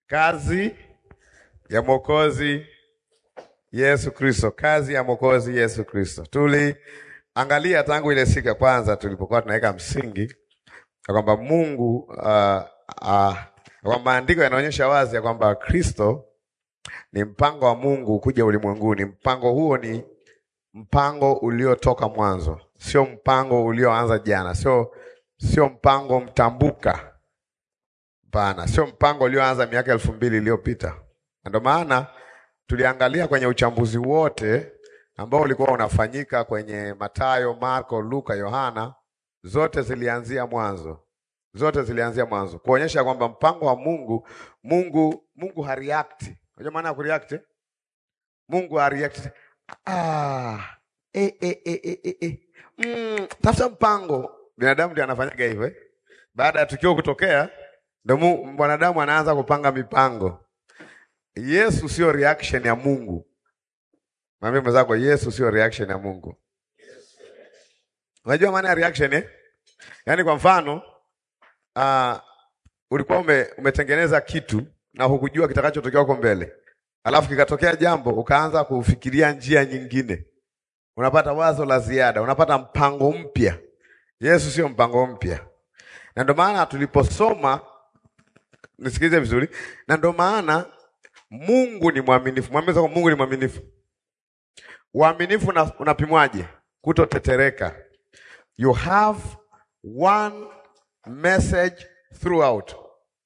Kazi ya Mwokozi Yesu Kristo, kazi ya Mwokozi Yesu Kristo. Tuliangalia tangu ile siku ya kwanza tulipokuwa tunaweka msingi ya kwamba Mungu uh, uh, kwa maandiko yanaonyesha wazi ya kwamba Kristo ni mpango wa Mungu kuja ulimwenguni. Mpango huo ni mpango uliotoka mwanzo, sio mpango ulioanza jana, sio sio mpango mtambuka. Hapana, sio mpango ulioanza miaka elfu mbili iliyopita. Ndio maana tuliangalia kwenye uchambuzi wote ambao ulikuwa unafanyika kwenye Mathayo, Marko, Luka, Yohana, zote zilianzia mwanzo, zote zilianzia mwanzo, kuonyesha kwamba mpango wa Mungu, Mungu Mungu hareact. Unajua maana ya kureact? eh? Mungu hareact. Ah, eh, eh, eh, eh, eh, eh. Mm, tafuta mpango. Binadamu ndiye anafanyaga hivyo eh? Baada ya tukio kutokea, ndio mu- mwanadamu anaanza kupanga mipango. Yesu sio reaction ya Mungu. Mwambie mwenzako Yesu sio reaction ya Mungu. Unajua maana ya reaction eh? Yaani kwa mfano uh, ulikuwa ume, umetengeneza kitu na hukujua kitakachotokea huko mbele, alafu kikatokea jambo ukaanza kufikiria njia nyingine, unapata wazo la ziada, unapata mpango mpya. Yesu sio mpango mpya, na ndio maana tuliposoma, nisikilize vizuri, na ndio maana Mungu ni mwaminifu. Mwambie zako Mungu ni mwaminifu. Uaminifu una- unapimwaje? Kutotetereka. You have one message throughout.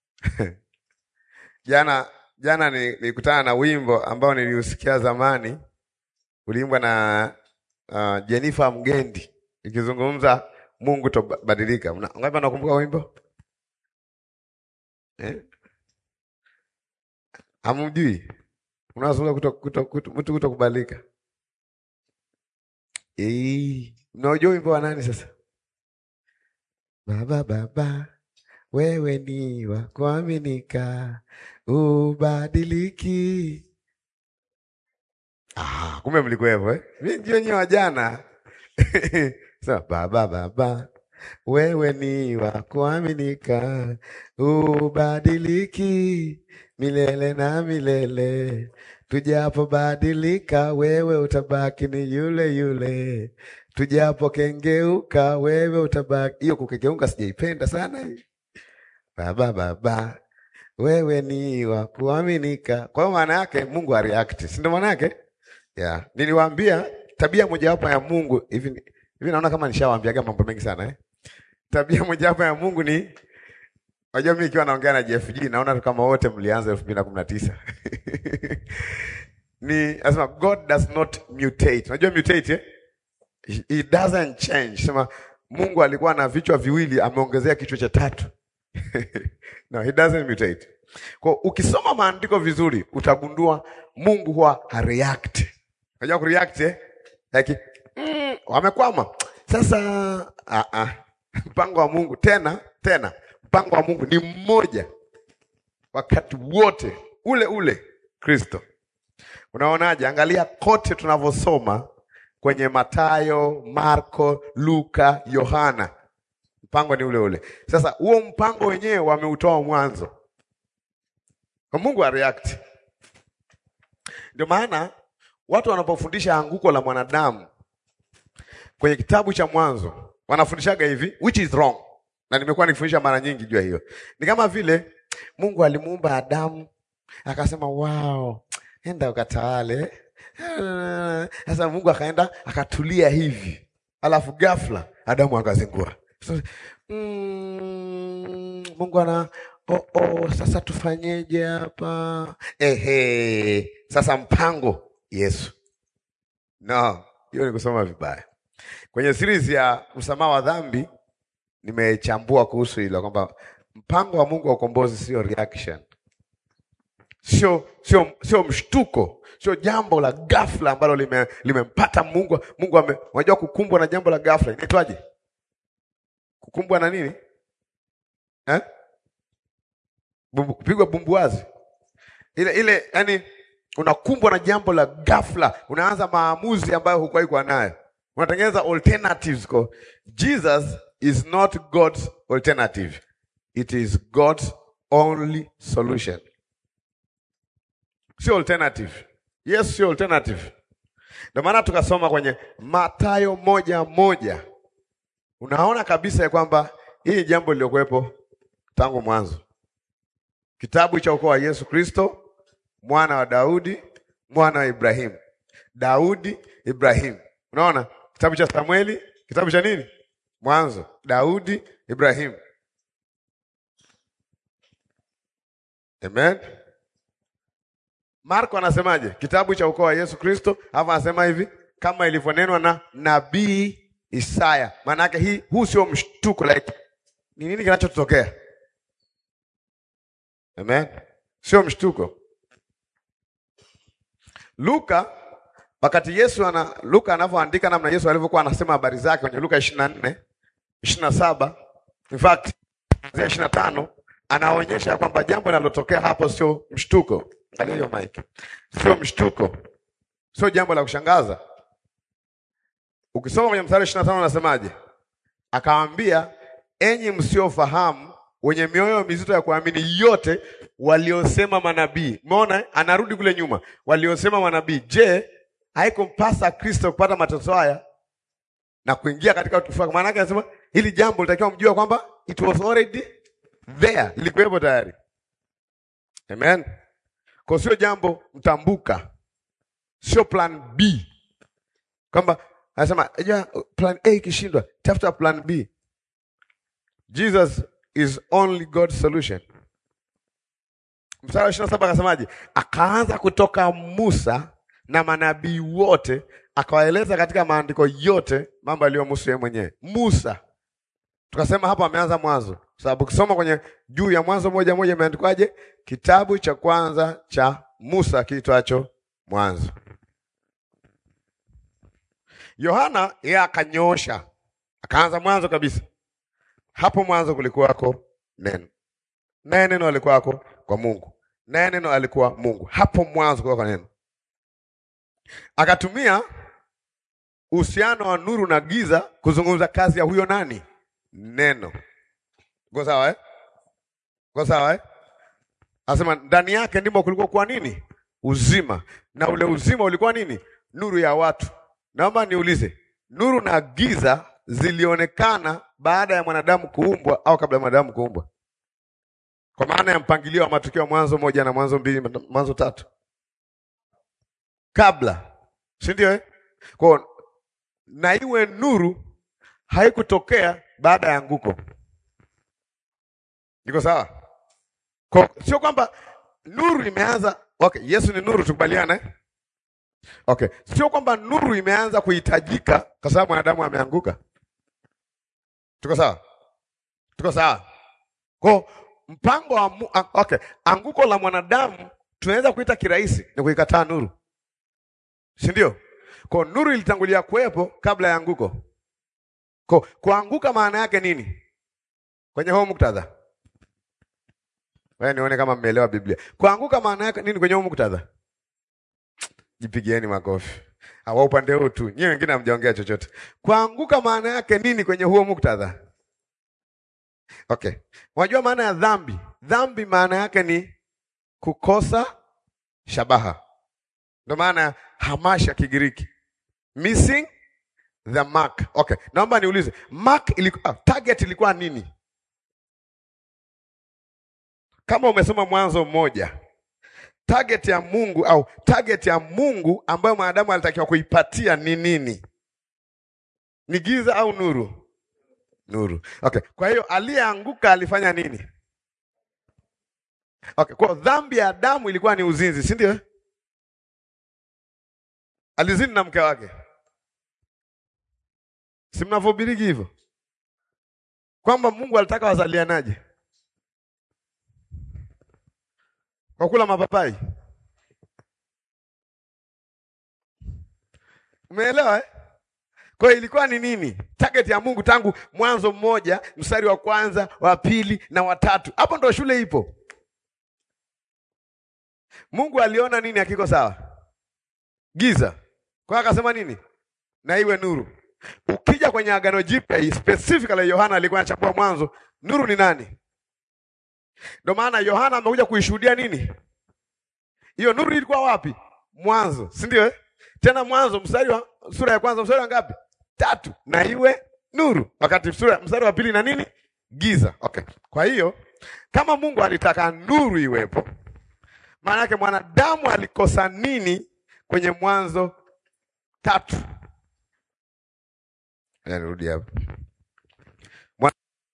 Jana jana ni- nilikutana na wimbo ambao niliusikia zamani, uliimbwa na uh, Jennifer Mgendi ikizungumza Mungu tobadilika. Una- Ngapi anakumbuka wimbo eh? Hamjui? Unazungumza kuto, kuto, kuto, mtu kutokubadilika. Eh, mnaujua wimbo wa nani sasa? Baba baba, wewe ni wa kuaminika, ubadiliki. Ah, kumbe mlikuwepo eh? Mimi ndio nyewe wa jana. Sasa baba baba, wewe ni wa kuaminika, ubadiliki milele na milele. Tujapobadilika, wewe utabaki ni yule yule. Tujapokengeuka, wewe utabaki. Hiyo kukengeuka sijaipenda sana hii. Baba baba, wewe ni wa kuaminika. Kwa hiyo maana yake Mungu areact, si ndio maana yake? Yeah. Niliwaambia tabia mojawapo ya Mungu hivi hivi, naona kama nishawaambiaga mambo mengi sana eh. Tabia mojawapo ya Mungu ni Unajua mimi ikiwa naongea na JFG naona tu kama wote mlianza elfu mbili na kumi na tisa ni nasema God does not mutate. Unajua mutate eh? He doesn't change. Sema Mungu alikuwa na vichwa viwili ameongezea kichwa cha tatu. no, he doesn't mutate. Kwa ukisoma maandiko vizuri utagundua Mungu huwa hareact. Unajua kureact eh? Like mm, wamekwama. Sasa ah ah. Mpango wa Mungu tena tena mpango wa Mungu ni mmoja wakati wote ule ule Kristo. Unaonaje? Angalia kote tunavyosoma kwenye Mathayo, Marko, Luka, Yohana, mpango ni ule ule. Sasa huo mpango wenyewe wameutoa mwanzo, kwa Mungu areact. Ndio maana watu wanapofundisha anguko la mwanadamu kwenye kitabu cha Mwanzo wanafundishaga hivi, which is wrong, na nimekuwa nikifundisha mara nyingi juu ya hiyo. Ni kama vile Mungu alimuumba Adamu akasema, wow, enda ukatawale. Sasa Mungu akaenda akatulia hivi, alafu ghafla Adamu akazingua. So, mm, Mungu ana oh, oh, sasa tufanyeje hapa? Ehe, sasa mpango Yesu. No, hiyo ni kusoma vibaya. Kwenye series ya msamaha wa dhambi nimechambua kuhusu hilo kwamba mpango wa Mungu wa ukombozi sio reaction, sio sio sio mshtuko, sio jambo la ghafla ambalo lime- limempata Mungu. Mungu ame, unajua kukumbwa na jambo la ghafla inaitwaje? Kukumbwa na nini eh? Bumbu, kupigwa bumbuazi ile ile, yani unakumbwa na jambo la ghafla, unaanza maamuzi ambayo hukuwahi kuwa nayo, unatengeneza alternatives. Kwa Jesus is not God's alternative, it is God's only solution. sio alternative. Yesu sio alternative. Ndio maana tukasoma kwenye Mathayo moja moja, unaona kabisa ya kwamba hii ni jambo lililokuwepo tangu mwanzo. Kitabu cha ukoo wa Yesu Kristo, mwana wa Daudi, mwana wa Ibrahimu. Daudi, Ibrahimu. Unaona kitabu cha Samueli, kitabu cha nini? Mwanzo. Daudi, Ibrahimu. Amen. Marko anasemaje? Kitabu cha ukoo wa Yesu Kristo, hapa anasema hivi kama ilivyonenwa na nabii Isaya. Maana yake hii huu sio mshtuko like ni nini kinachotokea? Amen. Sio mshtuko. Luka wakati Yesu ana Luka anavyoandika namna Yesu alivyokuwa anasema habari zake kwenye Luka 24, 27, in fact, kuanzia 25 anaonyesha kwamba jambo linalotokea hapo sio mshtuko. Angalia hiyo mic. Sio mshtuko. Sio jambo la kushangaza. Ukisoma kwenye mstari 25 anasemaje? Akawaambia, enyi msiofahamu wenye mioyo mizito ya kuamini yote waliosema manabii. Umeona, anarudi kule nyuma, waliosema manabii. Je, haikumpasa Kristo kupata mateso haya na kuingia katika utukufu wake? Maana yake anasema hili jambo litakiwa mjua kwamba it was already there, lilikuwepo tayari. Amen. Kwa sio jambo mtambuka, sio plan B, kwamba anasema ja, plan A ikishindwa, tafuta plan B. Jesus is only God's solution. Mstari wa ishirini na saba akasemaje? Akaanza kutoka Musa na manabii wote, akawaeleza katika maandiko yote mambo yaliyomhusu yeye mwenyewe. Musa, tukasema hapo ameanza mwanzo, sababu ukisoma kwenye juu ya Mwanzo moja moja imeandikwaje? Kitabu cha kwanza cha Musa kiitwacho Mwanzo. Yohana yeye akanyoosha, akaanza mwanzo kabisa. Hapo mwanzo kulikuwako neno, naye neno alikuwako kwa Mungu, naye neno alikuwa Mungu. Hapo mwanzo kulikuwa neno. Akatumia uhusiano wa nuru na giza kuzungumza kazi ya huyo nani? Neno. Go sawa eh? Go sawa eh? Anasema ndani yake ndimo kulikuwa kwa nini? Uzima. Na ule uzima ulikuwa nini? Nuru ya watu. Naomba niulize, nuru na giza zilionekana baada ya mwanadamu kuumbwa au kabla ya mwanadamu kuumbwa? Kwa maana ya mpangilio wa matukio Mwanzo moja na Mwanzo mbili, Mwanzo tatu, kabla, si ndio eh? Kwa na iwe nuru haikutokea baada ya anguko. Iko sawa? Kwa sio kwamba nuru imeanza. Okay, Yesu ni nuru, tukubaliana eh? Okay, sio kwamba nuru imeanza kuhitajika kwa sababu mwanadamu ameanguka. Tuko sawa? Tuko sawa? Kwa mpango wa mu, okay, anguko la mwanadamu tunaweza kuita kirahisi ni kuikataa nuru, si ndio? Kwa nuru ilitangulia kuwepo kabla ya anguko. Kwa kuanguka maana yake nini kwenye huo muktadha? Wewe nione kama mmeelewa Biblia. Kuanguka maana yake nini kwenye huo muktadha? Jipigieni makofi. Hawa upande huu tu. Nyewe wengine hamjaongea chochote. Kuanguka maana yake nini kwenye huo muktadha? Okay. Unajua maana ya dhambi? Dhambi maana yake ni kukosa shabaha. Ndio maana ya hamasha Kigiriki. Missing the mark. Okay. Naomba niulize, mark ilikuwa target ilikuwa nini? Kama umesoma Mwanzo mmoja, target ya Mungu au target ya Mungu ambayo mwanadamu alitakiwa kuipatia ni nini? Ni giza au nuru? Nuru. Okay. Kwa hiyo aliyeanguka alifanya nini? Okay. Kwa dhambi ya Adamu ilikuwa ni uzinzi, si ndio? Alizini na mke wake, si mnavyohubiriki hivyo kwamba Mungu alitaka wazalianaje? Kwa kula mapapai. Umeelewa eh? Kwa hiyo ilikuwa ni nini target ya Mungu tangu Mwanzo mmoja mstari wa kwanza wa pili na watatu? Hapo ndo shule ipo. Mungu aliona nini hakiko sawa? Giza. Kwa hiyo akasema nini? Na iwe nuru. Ukija kwenye Agano Jipya specifically, Yohana alikuwa anachambua Mwanzo, nuru ni nani? Ndio maana Yohana amekuja kuishuhudia nini? Hiyo nuru ilikuwa wapi? Mwanzo, si ndio? eh? Tena Mwanzo mstari wa sura ya kwanza mstari wa ngapi? Tatu, na iwe nuru. Wakati sura mstari wa pili na nini? Giza. Okay. Kwa hiyo kama Mungu alitaka nuru iwepo, maana yake mwanadamu alikosa nini kwenye Mwanzo tatu? Ngoja nirudi hapo. Mwa-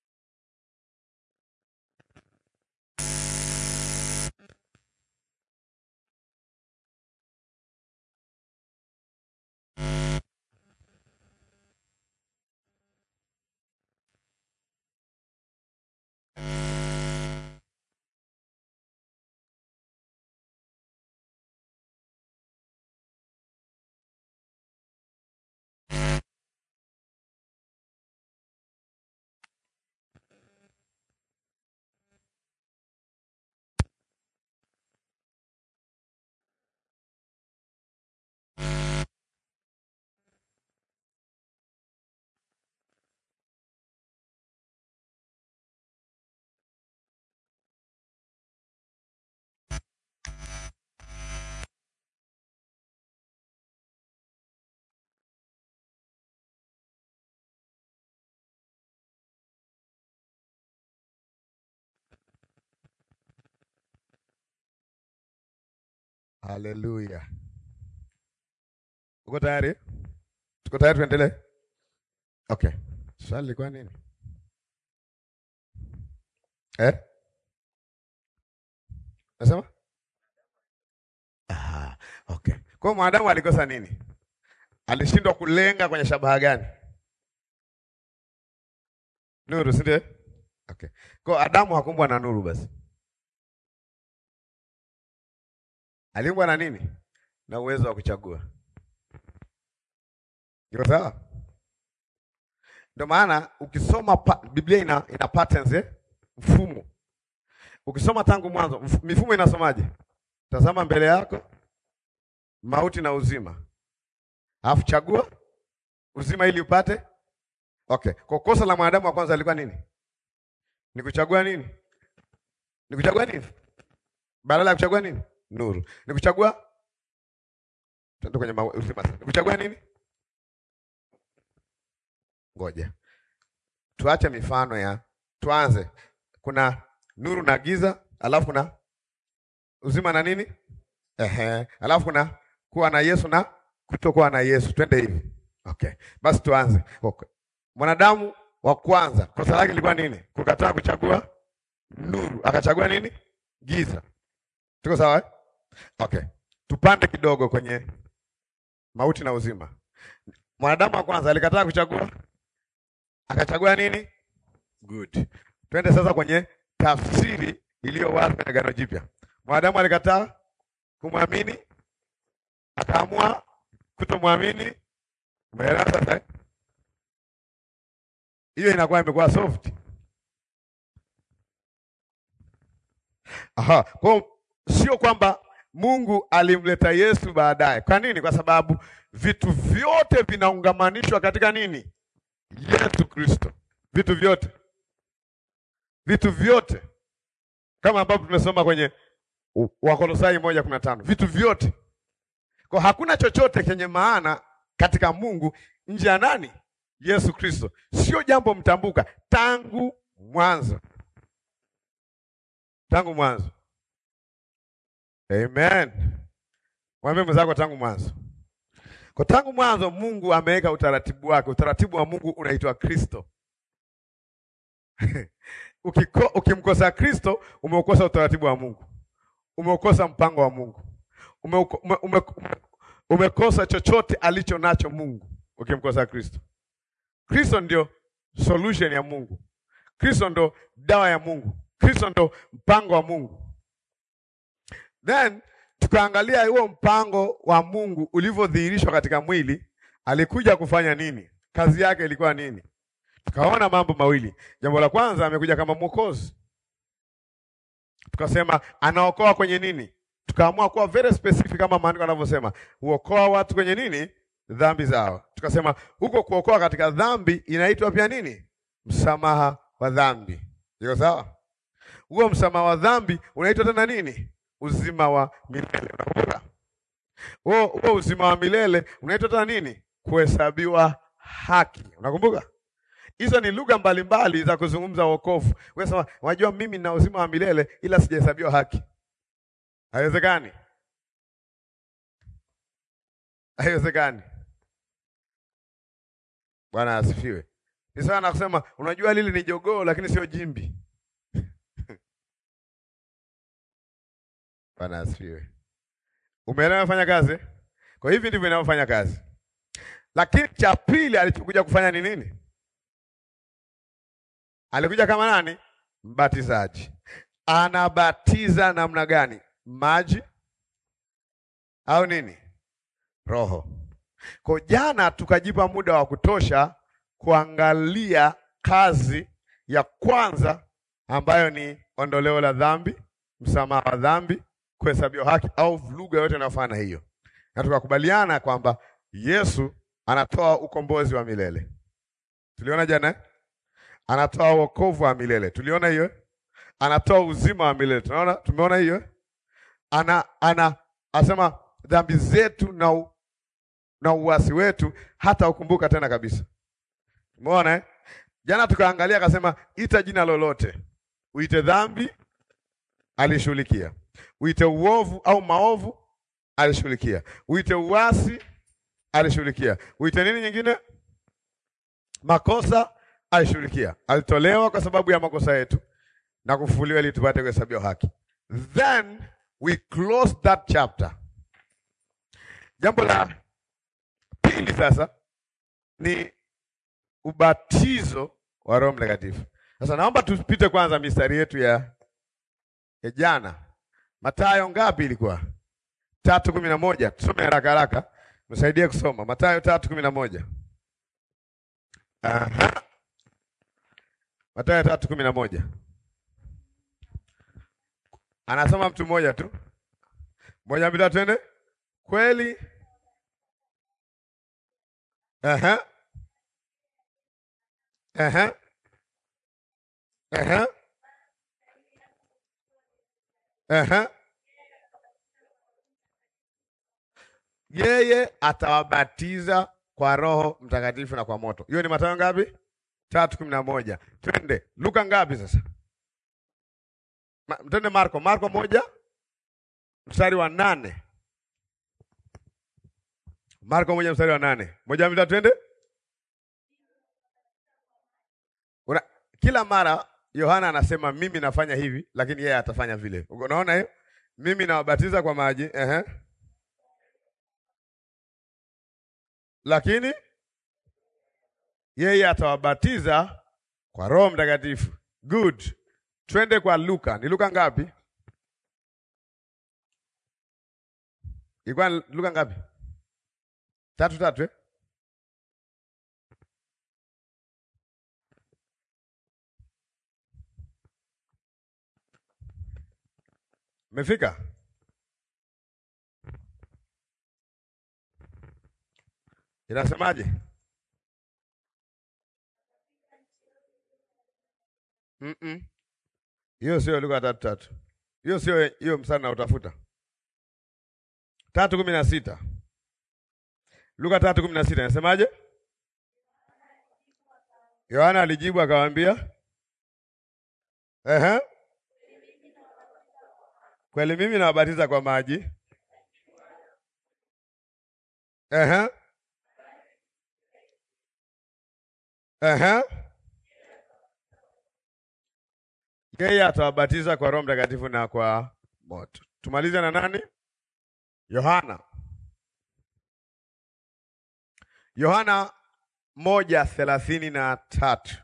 Haleluya. Uko tayari? Tuko tayari tuendelee? Okay. Swali lilikuwa nini? Eh? Nasema? Ah, okay. Kwa hiyo mwanadamu alikosa nini? Alishindwa kulenga kwenye shabaha gani? Nuru, si ndio? Okay. Kwa hiyo Adamu hakumbwa na nuru basi. Aliumbwa na nini? Na uwezo wa kuchagua. Iko sawa? Ndio maana ukisoma pa, Biblia ina, ina patterns eh? Mfumo. Ukisoma tangu mwanzo, mf- mifumo inasomaje? Tazama mbele yako mauti na uzima, alafu chagua uzima ili upate. Okay, kwa kosa la mwanadamu wa kwanza alikuwa nini? Ni kuchagua nini? Ni kuchagua nini? Badala ya kuchagua nini? Nuru. Ni kuchagua tuende kwenye mau- uzima sasa. Ni kuchagua nini? Ngoja tuache mifano ya, tuanze. Kuna nuru na giza, alafu kuna uzima na nini? Ehe, alafu kuna kuwa na Yesu na kutokuwa na Yesu. Twende hivi. Okay, basi tuanze. Okay. Mwanadamu wa kwanza kosa lake lilikuwa nini? Kukataa kuchagua nuru, akachagua nini? Giza. Tuko sawa eh? Okay, tupande kidogo kwenye mauti na uzima. Mwanadamu wa kwanza alikataa kuchagua, akachagua nini? Good. Twende sasa kwenye tafsiri iliyo wazi kwenye Agano Jipya. Mwanadamu alikataa kumwamini, akaamua kutomwamini. Umeelewa sasa? eh? Hiyo inakuwa imekuwa soft. Aha, kwa hiyo sio kwamba Mungu alimleta Yesu baadaye. Kwa nini? Kwa sababu vitu vyote vinaungamanishwa katika nini? Yesu Kristo. Vitu vyote, vitu vyote, kama ambavyo tumesoma kwenye U- Wakolosai moja kumi na tano. Vitu vyote, kwa hakuna chochote chenye maana katika Mungu nje ya nani? Yesu Kristo. Sio jambo mtambuka tangu mwanzo, tangu mwanzo. Amen. Mwambie mwenzako tangu mwanzo. Kwa tangu mwanzo Mungu ameweka utaratibu wake. Utaratibu wa Mungu unaitwa Kristo. Ukiko, ukimkosa Kristo umeukosa utaratibu wa Mungu, umeukosa mpango wa Mungu, umeuko, ume, ume, ume, umekosa chochote alicho nacho Mungu ukimkosa Kristo. Kristo ndio solution ya Mungu. Kristo ndo dawa ya Mungu. Kristo ndo mpango wa Mungu. Then tukaangalia huo mpango wa Mungu ulivyodhihirishwa katika mwili, alikuja kufanya nini? Kazi yake ilikuwa nini? Tukaona mambo mawili. Jambo la kwanza, amekuja kama mwokozi. Tukasema anaokoa kwenye nini? Tukaamua kuwa very specific kama maandiko yanavyosema, huokoa watu kwenye nini? Dhambi zao. Tukasema huko kuokoa katika dhambi inaitwa pia nini? Msamaha wa dhambi. Iko sawa? Huo msamaha wa dhambi unaitwa tena nini? uzima wa milele. Unakumbuka huo huo uzima wa milele unaitwa tena nini? Kuhesabiwa haki. Unakumbuka hizo ni lugha mbalimbali za kuzungumza wokovu. Unasema unajua, mimi nina uzima wa milele ila sijahesabiwa haki. Haiwezekani, haiwezekani. Bwana asifiwe. Ni sawa na kusema unajua, lili ni jogoo lakini sio jimbi. Bwana asifiwe. Umeelewa fanya kazi? Kwa hivi ndivyo inavyofanya kazi. Lakini cha pili alichokuja kufanya ni nini? Alikuja kama nani? Mbatizaji. Anabatiza namna gani? Maji au nini? Roho. Kwa jana tukajipa muda wa kutosha kuangalia kazi ya kwanza ambayo ni ondoleo la dhambi, msamaha wa dhambi, kuhesabiwa haki au lugha yote inayofanana hiyo, na tukakubaliana kwamba Yesu anatoa ukombozi wa milele. Tuliona jana eh? Anatoa wokovu wa milele. Tuliona hiyo. Anatoa uzima wa milele. Tunaona, tumeona hiyo. Ana ana asema dhambi zetu na u, na uasi wetu hata ukumbuka tena kabisa. Umeona eh? Jana tukaangalia akasema ita jina lolote. Uite dhambi alishughulikia. Uite uovu au maovu alishughulikia. Uite uasi alishughulikia. Uite nini nyingine? Makosa alishughulikia. Alitolewa kwa sababu ya makosa yetu na kufufuliwa ili tupate kuhesabiwa haki. Then we close that chapter. Jambo la pili sasa ni ubatizo wa Roho Mtakatifu. Sasa naomba tupite kwanza mistari yetu ya, ya jana. Mathayo ngapi ilikuwa? tatu kumi na moja. Tusome haraka haraka, msaidie kusoma Mathayo tatu kumi na moja. Aha. Mathayo tatu kumi na moja. Anasoma mtu mmoja tu, moja mbili twende. Kweli Aha. Aha. Aha. Aha. Yeye atawabatiza kwa Roho Mtakatifu na kwa moto. Hiyo ni Mathayo ngapi? tatu kumi na moja. Twende Luka ngapi sasa? Ma, twende Marko. Marko moja mstari wa nane. Marko moja mstari wa nane. Moja mbili twende. Una, kila mara Yohana anasema mimi nafanya hivi, lakini yeye atafanya vile. Unaona hiyo? Mimi nawabatiza kwa maji, ehe. Lakini yeye atawabatiza kwa Roho Mtakatifu. Good. Twende kwa Luka. Ni Luka ngapi? Ilikuwa Luka ngapi? Tatu tatu eh? Mefika? Inasemaje? Mm -mm. Hiyo sio Luka tatu tatu. Hiyo sio hiyo msana na utafuta. Tatu kumi na sita. Luka tatu kumi na sita inasemaje? Yohana alijibu akawaambia, ehe, kweli mimi nawabatiza kwa maji, ehe, ehe, yeye atawabatiza kwa Roho Mtakatifu na kwa moto. Tumalize na nani? Yohana Yohana moja thelathini na tatu.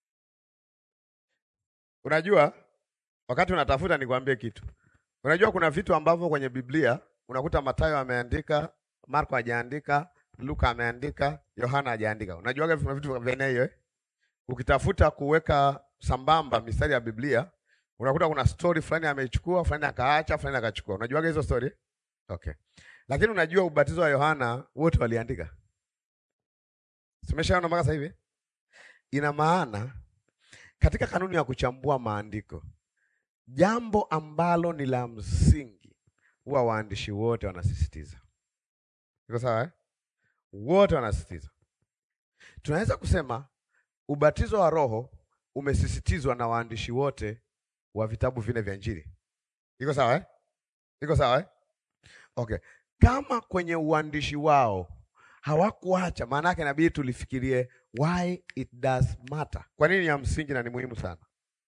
Unajua, wakati unatafuta nikwambie kitu. Unajua kuna vitu ambavyo kwenye Biblia unakuta Mathayo ameandika, Marko hajaandika, Luka ameandika, Yohana hajaandika. Unajua kuna vitu vya aina hiyo eh? Ukitafuta kuweka sambamba mistari ya Biblia unakuta kuna story fulani ameichukua, fulani akaacha, fulani akachukua. Unajua hizo story? Okay. Lakini unajua ubatizo wa Yohana wote waliandika. Tumeshaona mpaka sasa hivi. Ina maana katika kanuni ya kuchambua maandiko, jambo ambalo ni la msingi huwa waandishi wote wanasisitiza. Iko sawa eh? Wote wanasisitiza. Tunaweza kusema ubatizo wa Roho umesisitizwa na waandishi wote wa vitabu vine vya Injili. Iko sawa eh? Iko sawa eh? Okay. Kama kwenye uandishi wao hawakuacha, maana yake inabidi tulifikirie why it does matter. Kwa nini ya msingi na ni muhimu sana.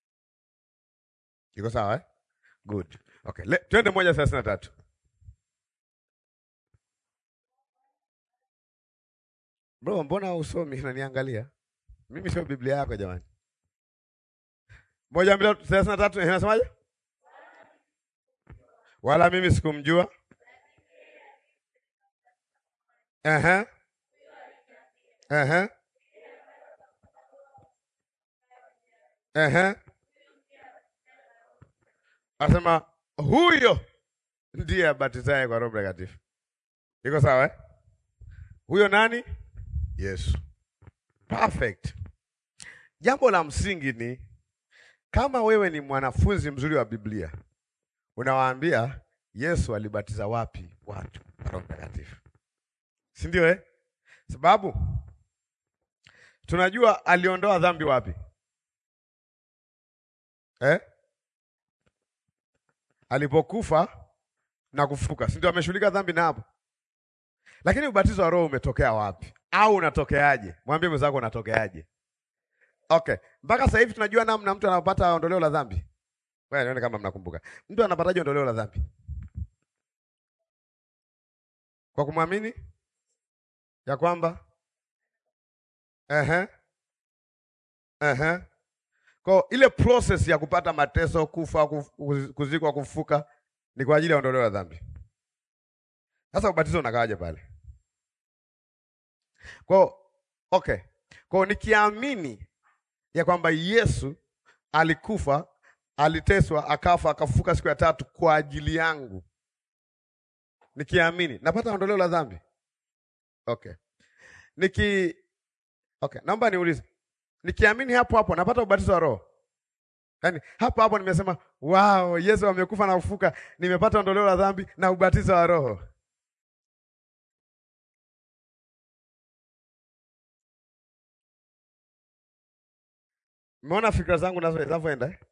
Iko sawa eh? Good. Okay. Le, twende moja thelathini na tatu. Bro, mbona usomi unaniangalia? Mimi sio Biblia yako jamani. Moja mbili thelathini na tatu inasemaje? Wala mimi sikumjua. Ehe. Ehe. Ehe. Asema huyo ndiye abatizaye kwa Roho Mtakatifu. Iko sawa eh? Huyo nani? Yesu. Perfect. Jambo la msingi ni kama wewe ni mwanafunzi mzuri wa Biblia, unawaambia Yesu alibatiza wapi watu kwa Roho Mtakatifu, si ndio eh? Sababu tunajua aliondoa dhambi wapi eh? Alipokufa na kufuka, si ndio? Ameshughulika dhambi na hapo, lakini ubatizo wa Roho umetokea wapi au unatokeaje? Mwambie mwenzako unatokeaje? Okay, mpaka sasa hivi tunajua namna mtu anapata ondoleo la dhambi. Wewe nione kama mnakumbuka. Mtu anapataje ondoleo la dhambi? Kwa kumwamini ya kwamba ehe, ehe, kwa ile process ya kupata mateso, kufa, kuf- kuzikwa, kufuka ni kwa ajili ya ondoleo la dhambi. Sasa ubatizo unakaaje pale? Kwa okay, kwa nikiamini ya kwamba Yesu alikufa, aliteswa, akafa, akafufuka siku ya tatu kwa ajili yangu, nikiamini napata ondoleo la dhambi. Okay, niki okay, naomba niulize, nikiamini hapo hapo napata ubatizo wa Roho? Yaani hapo hapo nimesema wow, Yesu amekufa na kufufuka, nimepata ondoleo la dhambi na ubatizo wa Roho. Umeona fikra zangu nazo zinavyoenda eh?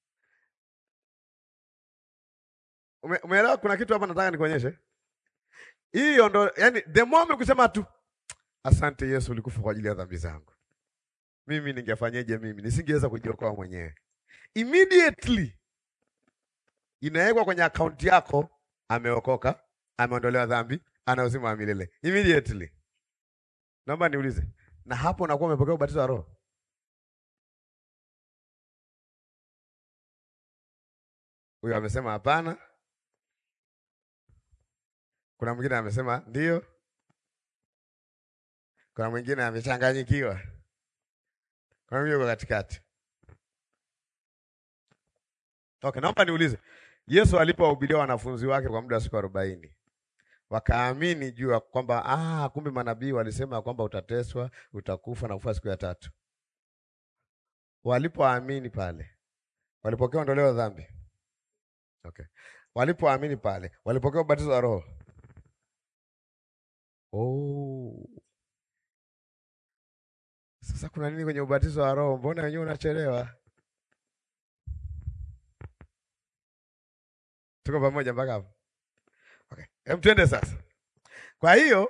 Ume, umeelewa kuna kitu hapa nataka nikuonyeshe. Hiyo ndo yani the moment kusema tu asante Yesu ulikufa kwa ajili ya dhambi zangu. Mimi ningefanyeje mimi? Nisingeweza kujiokoa mwenyewe. Immediately inawekwa kwenye akaunti yako ameokoka, ameondolewa dhambi, ana uzima wa milele. Immediately. Naomba niulize. Na hapo unakuwa umepokea ubatizo wa Roho? Huyo amesema hapana. Kuna mwingine amesema ndio. Kuna mwingine amechanganyikiwa. Kuna mwingine yuko katikati. Okay, naomba niulize. Yesu alipowahubiria wanafunzi wake kwa muda wa siku arobaini wakaamini juu ya kwamba ah, kumbe manabii walisema kwamba utateswa, utakufa na kufa siku ya tatu. Walipoamini pale, walipokea ondoleo la dhambi. Okay. Walipoamini pale, walipokea ubatizo wa Roho. Oh. Sasa kuna nini kwenye ubatizo wa Roho? Mbona wenyewe unachelewa? Tuko pamoja mpaka hapo? Okay. Hem, twende sasa. Kwa hiyo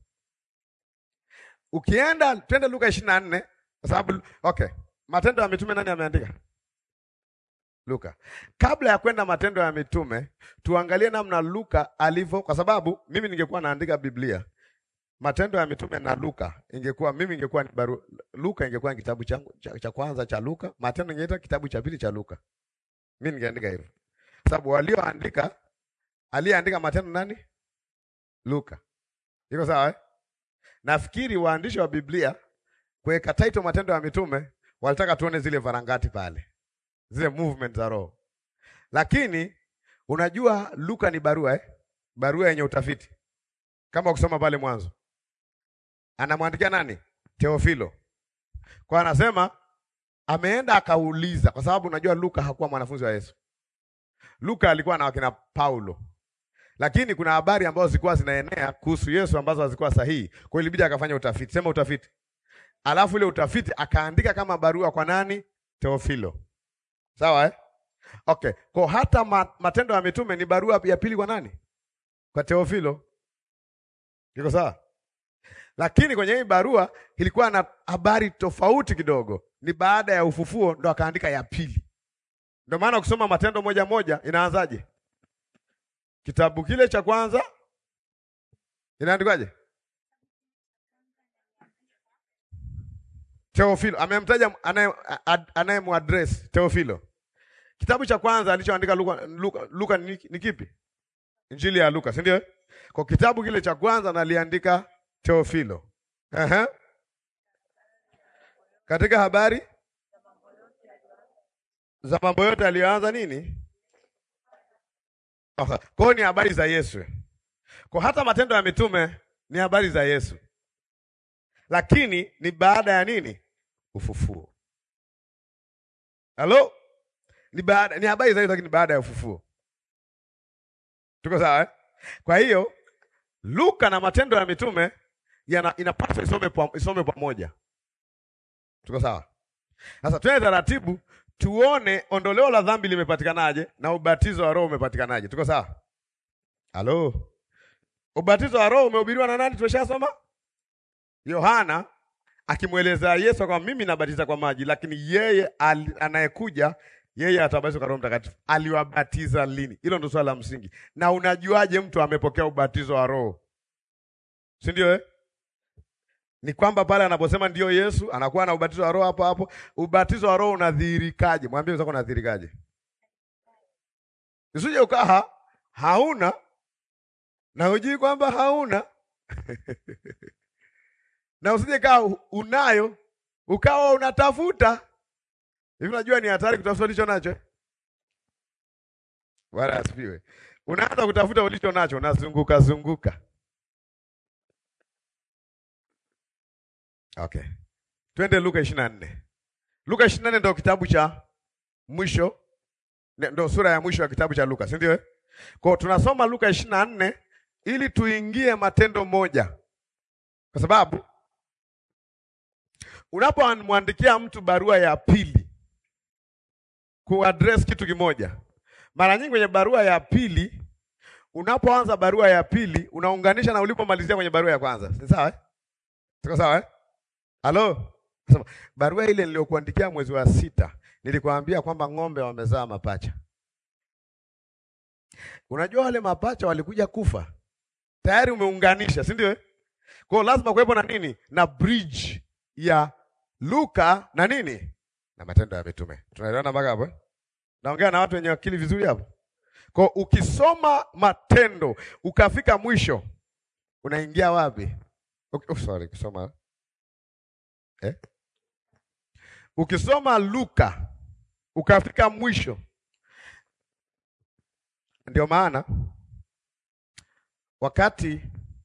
ukienda twende Luka ishirini na nne kwa sababu okay, Matendo ya Mitume nani ameandika? Luka. Kabla ya kwenda Matendo ya Mitume, tuangalie namna Luka alivyo, kwa sababu mimi ningekuwa naandika Biblia, Matendo ya Mitume na Luka ingekuwa mimi ingekuwa ni baru, Luka ingekuwa ni kitabu changu cha, cha kwanza cha Luka, Matendo ingeita kitabu cha pili cha Luka. Mimi ningeandika hivyo, sababu walioandika, aliyeandika Matendo nani? Luka. Iko sawa eh? Nafikiri waandishi wa Biblia kuweka title Matendo ya Mitume walitaka tuone zile varangati pale zile movement za Roho, lakini unajua Luka ni barua eh? barua yenye utafiti, kama ukisoma pale mwanzo, anamwandikia nani? Teofilo. Kwa anasema ameenda akauliza, kwa sababu unajua Luka hakuwa mwanafunzi wa Yesu. Luka alikuwa na wakina Paulo, lakini kuna habari ambazo zilikuwa zinaenea kuhusu Yesu ambazo hazikuwa sahihi. Kwa hiyo ilibidi akafanya utafiti, sema utafiti, alafu ile utafiti akaandika kama barua kwa nani? Teofilo. Sawa eh? Okay, kwa hata ma, Matendo ya Mitume ni barua ya pili kwa nani? Kwa Teofilo. Iko sawa? Lakini kwenye hii barua ilikuwa na habari tofauti kidogo, ni baada ya ufufuo ndo akaandika ya pili. Ndio maana ukisoma Matendo moja moja inaanzaje? Kitabu kile cha kwanza inaandikwaje? Teofilo amemtaja anayemuaddress Teofilo. Kitabu cha kwanza alichoandika Luka, Luka, Luka ni, ni kipi? Injili ya Luka, si ndio? Kwa kitabu kile cha kwanza naliandika Teofilo. Aha. Katika habari za mambo yote aliyoanza nini? Okay. Kwa hiyo ni habari za Yesu. Kwa hata matendo ya mitume ni habari za Yesu, lakini ni baada ya nini? Ufufuo. Halo, ni baada, ni habari za Yesu, lakini baada ya ufufuo. Tuko sawa eh? Kwa hiyo Luka na matendo ya mitume yana inapaswa isome isome pamoja. Tuko sawa? Sasa twende taratibu tuone ondoleo la dhambi limepatikanaje na ubatizo wa Roho umepatikanaje. Tuko sawa? Halo. Ubatizo wa Roho umehubiriwa na nani? Tumeshasoma Yohana akimweleza Yesu kwamba mimi nabatiza kwa maji, lakini yeye anayekuja yeye atabatizwa kwa Roho Mtakatifu. Aliwabatiza lini? Hilo ndio swala la msingi. Na unajuaje mtu amepokea ubatizo wa Roho? Si ndio eh? Ni kwamba pale anaposema ndio Yesu anakuwa na ubatizo wa Roho hapo hapo. Ubatizo wa Roho unadhihirikaje? Mwambie wenzako unadhihirikaje? Usije ukaa hauna na hujui kwamba hauna na usije kaa unayo ukawa unatafuta hivi. Unajua ni hatari kutafuta ulicho nacho. Bwana asifiwe. Unaanza kutafuta ulicho nacho, unazunguka zunguka. Okay, twende Luka ishirini na nne. Luka ishirini na nne ndio kitabu cha mwisho, ndio sura ya mwisho ya kitabu cha Luka, si ndio? Kwa tunasoma Luka ishirini na nne ili tuingie Matendo moja, kwa sababu unapomwandikia mtu barua ya pili kuaddress kitu kimoja, mara nyingi kwenye barua ya pili, unapoanza barua ya pili unaunganisha na ulipomalizia kwenye barua ya kwanza, si sawa eh? Tuko sawa eh? Halo, barua ile niliyokuandikia mwezi wa sita nilikwambia kwamba ng'ombe wamezaa mapacha. Unajua wale mapacha walikuja kufa tayari, umeunganisha, si ndio? Kwa hiyo lazima kuwepo na nini, na bridge ya Luka na nini na Matendo ya Mitume. Tunaelewana mpaka hapo? Naongea na watu wenye akili vizuri hapo. Kwa ukisoma Matendo ukafika mwisho, unaingia wapi? Okay, oh, sorry, kusoma eh? Ukisoma Luka ukafika mwisho, ndio maana wakati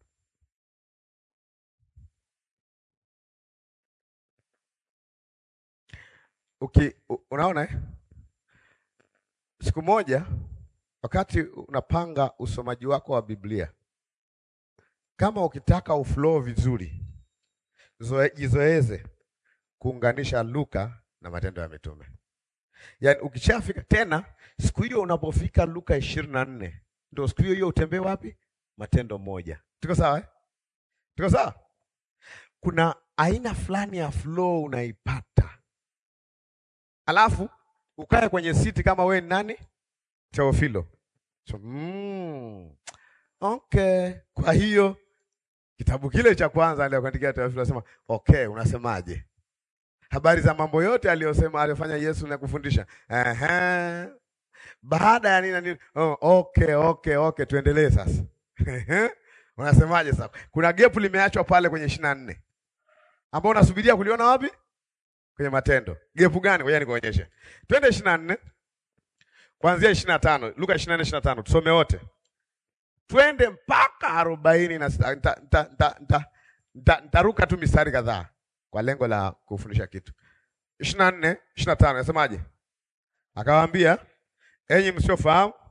uki, unaona eh? Siku moja wakati unapanga usomaji wako wa Biblia, kama ukitaka uflow vizuri, jizoeze kuunganisha Luka na Matendo ya Mitume. Yaani ukishafika tena siku hiyo unapofika Luka ishirini na nne ndio siku hiyo hiyo utembee wapi? Matendo moja. Tuko sawa eh? Tuko sawa? Kuna aina fulani ya flow unaipata, alafu ukae kwenye siti kama we ni nani? Teofilo. So, mm, okay. Kwa hiyo kitabu kile cha kwanza aliyokuandikia Teofilo anasema okay, unasemaje? Habari za mambo yote aliyosema aliyofanya Yesu na kufundisha. Ehe. Baada ya nini na nini? Oh, okay, okay, okay, tuendelee sasa. Unasemaje sasa? Kuna gepu limeachwa pale kwenye ishirini na nne ambao unasubiria kuliona wapi? Kwenye Matendo. Gepu gani? Ngoja nikuonyeshe. Twende ishirini na nne kuanzia ishirini na tano Luka ishirini na nne ishirini na tano tusome wote, twende mpaka arobaini na sita. Ntaruka tu mistari kadhaa kwa lengo la kufundisha kitu. ishirini na nne ishirini na tano nasemaje? Akawaambia, enyi msiofahamu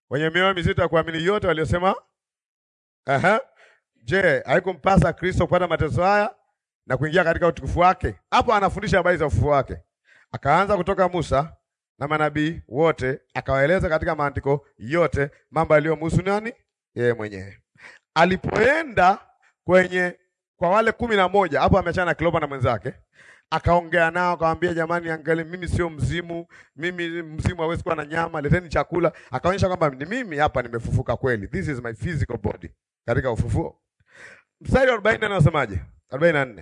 wenye mioyo mizito ya kuamini yote waliosema Aha. Je, haikumpasa Kristo kupata mateso haya na kuingia katika utukufu wake? Hapo anafundisha habari za ufufuo wake. Akaanza kutoka Musa na manabii wote, akawaeleza katika maandiko yote mambo yaliyomhusu nani? Yeye mwenyewe. Alipoenda kwenye kwa wale kumi na moja, hapo ameachana na Kleopa na mwenzake, akaongea nao, akamwambia jamani, angalia, mimi sio mzimu, mimi mzimu hawezi kuwa na nyama, leteni chakula. Akaonyesha kwamba ni mimi hapa nimefufuka kweli, this is my physical body katika ufufuo. Mstari wa 40 anasemaje? 44.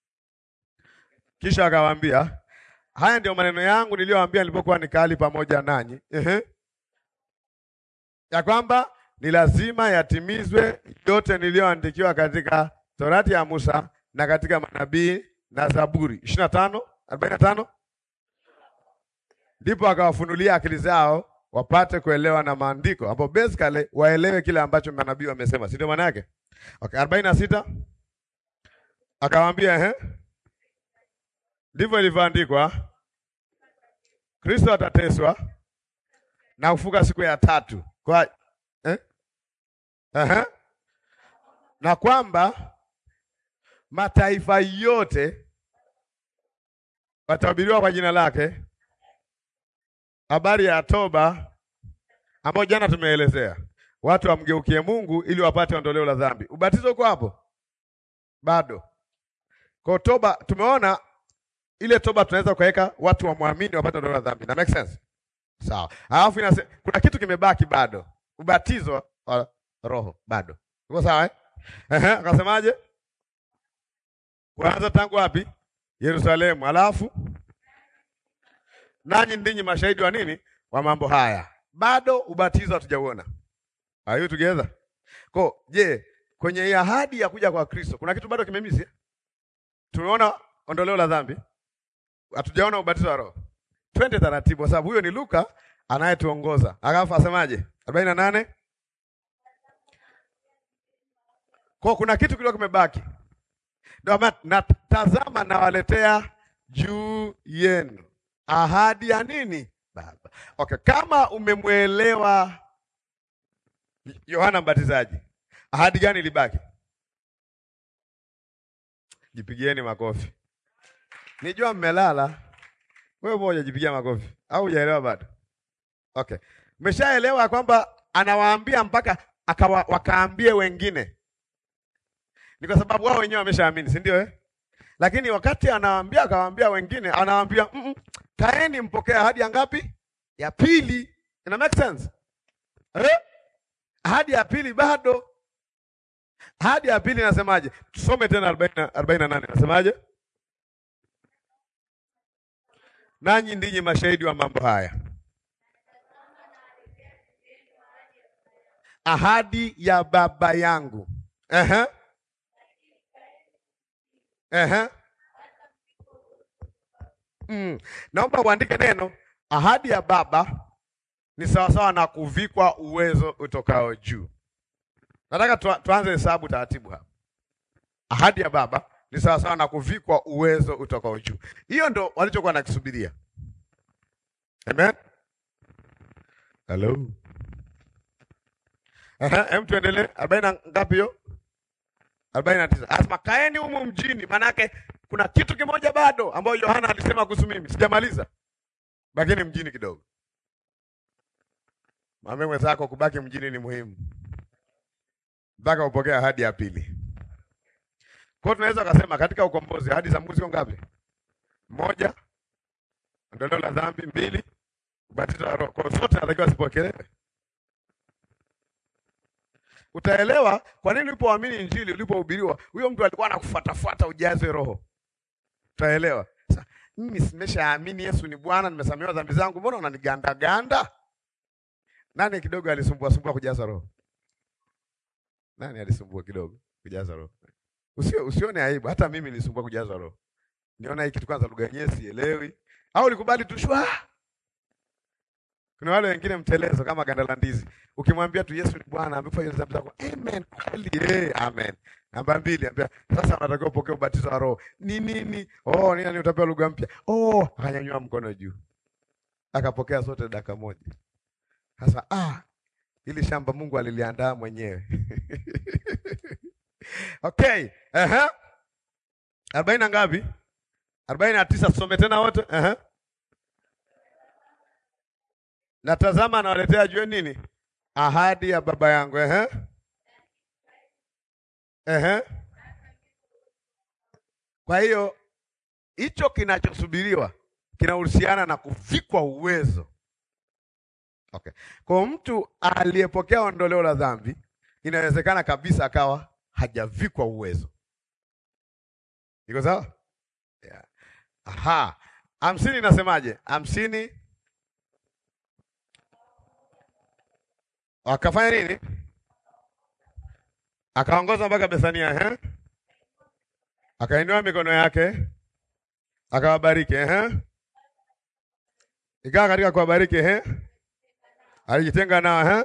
Kisha akawaambia, haya ndio maneno yangu niliyowaambia nilipokuwa nikali pamoja nanyi. Ehe. Ya kwamba ni lazima yatimizwe yote niliyoandikiwa katika Torati ya Musa na katika manabii na Zaburi. 25, 45. Ndipo akawafunulia akili zao wapate kuelewa na maandiko, ambapo basically waelewe kile ambacho manabii wamesema, si ndio maana yake? Okay, arobaini na sita akawaambia ehe, ndivyo ilivyoandikwa, Kristo atateswa na kufuka siku ya tatu kwa eh? Ehe. na kwamba mataifa yote watahubiriwa kwa jina lake habari ya toba ambayo jana tumeelezea, watu wamgeukie Mungu ili wapate ondoleo la dhambi. Ubatizo uko hapo bado. Kwa toba tumeona ile toba tunaweza kuweka watu wamwamini wapate ondoleo la dhambi. Na make sense? Sawa. Alafu inasema kuna kitu kimebaki bado. Ubatizo wa roho bado. Uko sawa eh? Ehe, akasemaje? Kwanza tangu wapi? Yerusalemu. Alafu nanyi ndinyi mashahidi wa nini? Wa mambo haya. Bado ubatizo hatujauona. Are you together? Kwa je, kwenye hii ahadi ya kuja kwa Kristo kuna kitu bado kimemisi? Tumeona ondoleo la dhambi, hatujaona ubatizo wa Roho. Twende taratibu, kwa sababu huyo ni Luka anayetuongoza. Akafu asemaje? arobaini na nane. Kwa kuna kitu kilikuwa kimebaki, ndio maana natazama, nawaletea juu yenu ahadi ya nini? Baba. Okay, kama umemwelewa Yohana Mbatizaji, ahadi gani ilibaki? Jipigieni makofi. Nijua mmelala. Wewe moja jipigia makofi. Au hujaelewa bado? Okay. Umeshaelewa kwamba anawaambia mpaka akawa, wakaambie wengine. Ni kwa sababu wao wenyewe wameshaamini, si ndio eh? Lakini wakati anawaambia akawaambia wengine, anawaambia mm -mm, kaeni mpokee ahadi ya ngapi? Ya pili. Ina make sense? Eh? Ahadi ya pili bado. Ahadi ya pili inasemaje? Tusome tena 40 48 inasemaje? Nanyi ndinyi mashahidi wa mambo haya. Ahadi ya Baba yangu. Ehe. Ehe. Mm. Naomba uandike neno ahadi ya Baba ni sawasawa na kuvikwa uwezo utokao juu. Nataka tu, tuanze hesabu taratibu hapa. Ahadi ya Baba ni sawasawa na kuvikwa uwezo utokao juu. Hiyo ndo walichokuwa nakisubiria. Amen. Hello. Aha, hem tuendelee. Arobaini na ngapi hiyo? arobaini na tisa. Asema kaeni humu mjini, maanake kuna kitu kimoja bado ambayo Yohana alisema kuhusu mimi. Sijamaliza. Bakini mjini kidogo. Mwambie mwenzako kubaki mjini ni muhimu mpaka upokee ahadi ya pili. Kwa hiyo tunaweza kusema katika ukombozi ahadi za Mungu ziko ngapi? Moja, ondoleo la dhambi; mbili, ubatizo wa Roho. Kwa zote natakiwa zipokelewe. Utaelewa kwa nini ulipoamini Injili, ulipohubiriwa, huyo mtu alikuwa anakufuatafuata ujazwe Roho. Utaelewa. Sasa mimi simeshaamini Yesu ni Bwana, nimesamehewa dhambi zangu, mbona unaniganda ganda? Nani kidogo alisumbua sumbua kujaza Roho? Nani alisumbua kidogo kujaza Roho? Usio usione aibu, hata mimi nilisumbua kujaza Roho. Niona hiki kitu kwanza, lugha yenyewe sielewi, au ulikubali tu shwa. Kuna wale wengine mtelezo kama ganda la ndizi. Ukimwambia tu Yesu ni Bwana, amekufa dhambi zako. Amen. Kweli eh, amen. Namba mbili, ambia sasa unatakiwa upokee ubatizo wa Roho. Ni nini? Oh, ni nani utapewa lugha mpya? Oh, akanyanyua mkono juu. Akapokea sote dakika moja. Sasa ah, Hili shamba Mungu aliliandaa mwenyewe. Okay. Aha. Arobaini na ngapi? Arobaini na tisa. Tusome tena wote. Aha. Natazama anawaletea jue nini? Ahadi ya baba yangu. Aha. Aha. Kwa hiyo hicho kinachosubiriwa kinahusiana na kuvikwa uwezo. Okay. Kwa mtu aliyepokea ondoleo la dhambi inawezekana kabisa akawa hajavikwa uwezo. Iko sawa? Yeah. Aha. Hamsini inasemaje? Hamsini akafanya nini? Akaongoza mpaka Bethania, eh? Akainua mikono yake akawabariki, eh? Ikawa katika kuwabariki, eh? Alijitenga nao, eh?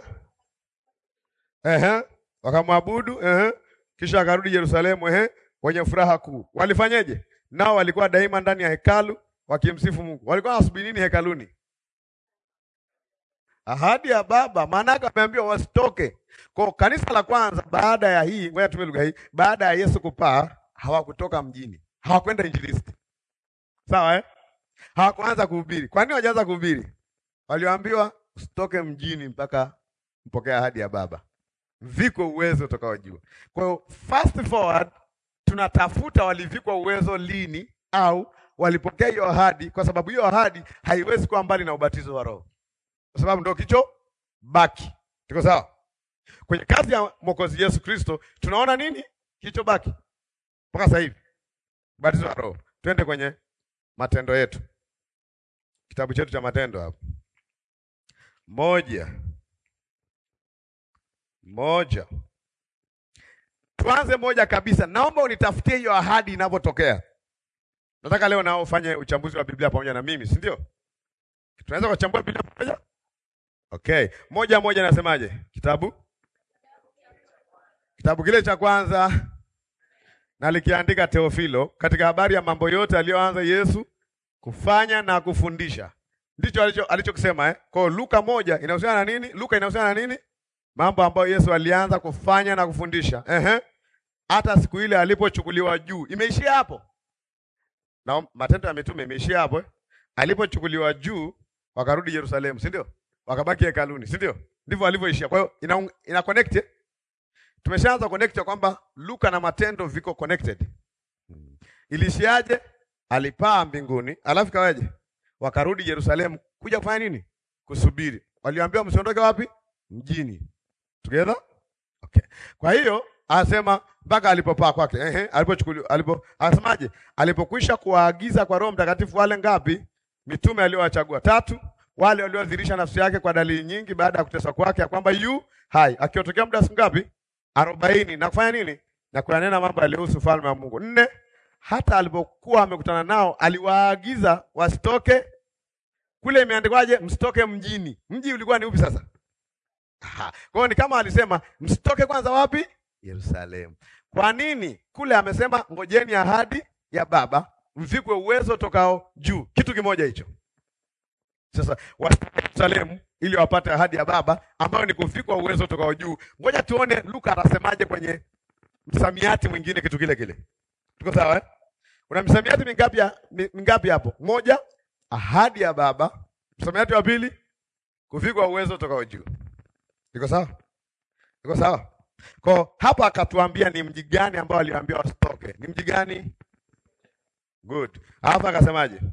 Eh, wakamwabudu, eh? Kisha akarudi Yerusalemu, eh? Wenye furaha kuu. Walifanyeje? Nao walikuwa daima ndani ya hekalu wakimsifu Mungu. Walikuwa wanasubiri nini hekaluni? Ahadi ya Baba, maana yake ameambiwa wasitoke. Kwa kanisa la kwanza baada ya hii, ngoja tumie lugha hii, baada ya Yesu kupaa, hawakutoka mjini. Hawakwenda injilisti. Sawa eh? Hawakuanza kuhubiri. Kwa nini hawajaanza kuhubiri? Walioambiwa usitoke mjini mpaka mpokea ahadi ya Baba. Viko uwezo utokao juu. Kwa hiyo fast forward tunatafuta walivikwa uwezo lini au walipokea hiyo ahadi, kwa sababu hiyo ahadi haiwezi kuwa mbali na ubatizo wa Roho, kwa sababu ndio kicho baki. Tuko sawa? Kwenye kazi ya Mwokozi Yesu Kristo tunaona nini kicho baki mpaka sasa hivi? Ubatizo wa Roho. Twende kwenye matendo yetu, kitabu chetu cha Matendo hapo moja moja Tuanze moja kabisa. Naomba unitafutie hiyo ahadi inavyotokea. Nataka leo nao ufanye uchambuzi wa Biblia pamoja na mimi, si ndio? Tunaweza kuchambua Biblia pamoja? Okay. Moja moja nasemaje? Kitabu Kitabu kile cha kwanza nalikiandika Teofilo katika habari ya mambo yote aliyoanza Yesu kufanya na kufundisha. Ndicho alicho alichokisema eh? Kwa Luka moja inahusiana na nini? Luka inahusiana na nini? Mambo ambayo Yesu alianza kufanya na kufundisha. Ehe. Hata siku ile alipochukuliwa juu. Imeishia hapo. Na Matendo ya Mitume imeishia hapo eh? Alipochukuliwa juu wakarudi Yerusalemu, si ndio? Wakabaki hekaluni, si ndio? Ndivyo alivyoishia. Kwa hiyo ina, ina connect. eh? Tumeshaanza connect ya kwamba Luka na Matendo viko connected. Ilishiaje? Alipaa mbinguni, alafu kawaje? Wakarudi Yerusalemu kuja kufanya nini? Kusubiri. Waliambiwa msiondoke wapi? Mjini. Together? Okay. Kwa hiyo anasema mpaka alipopaa kwake. Ehe, alipochukuliwa alipo anasemaje? Alipokwisha kuwaagiza kwa Roho Mtakatifu wale ngapi? Mitume aliowachagua tatu, wale waliodhihirisha nafsi yake kwa dalili nyingi baada ya kuteswa kwake ya kwamba yu hai. Akiotokea muda siku ngapi? arobaini na kufanya nini? Na kuyanena mambo yaliyohusu ufalme wa Mungu. Nne, hata alipokuwa amekutana nao aliwaagiza wasitoke kule. Imeandikwaje? Msitoke mjini. Mji ulikuwa ni upi sasa? Aha. Kwa hiyo ni kama alisema msitoke kwanza wapi? Yerusalemu. Kwa nini? Kule amesema ngojeni ahadi ya Baba, mvikwe uwezo tokao juu. Kitu kimoja hicho. Sasa wasitoke Yerusalemu ili wapate ahadi ya Baba ambayo ni kuvikwa uwezo tokao juu. Ngoja tuone Luka anasemaje kwenye msamiati mwingine kitu kile kile. Tuko sawa eh? Una msamiati mingapi ya, mingapi hapo? Moja, ahadi ya Baba. Msamiati wa pili, kuvikwa uwezo tokao juu. Iko sawa? Iko sawa? Kwa hapa akatuambia ni mji gani ambao aliwaambia wasitoke. Ni mji gani? Good. Hapa akasemaje?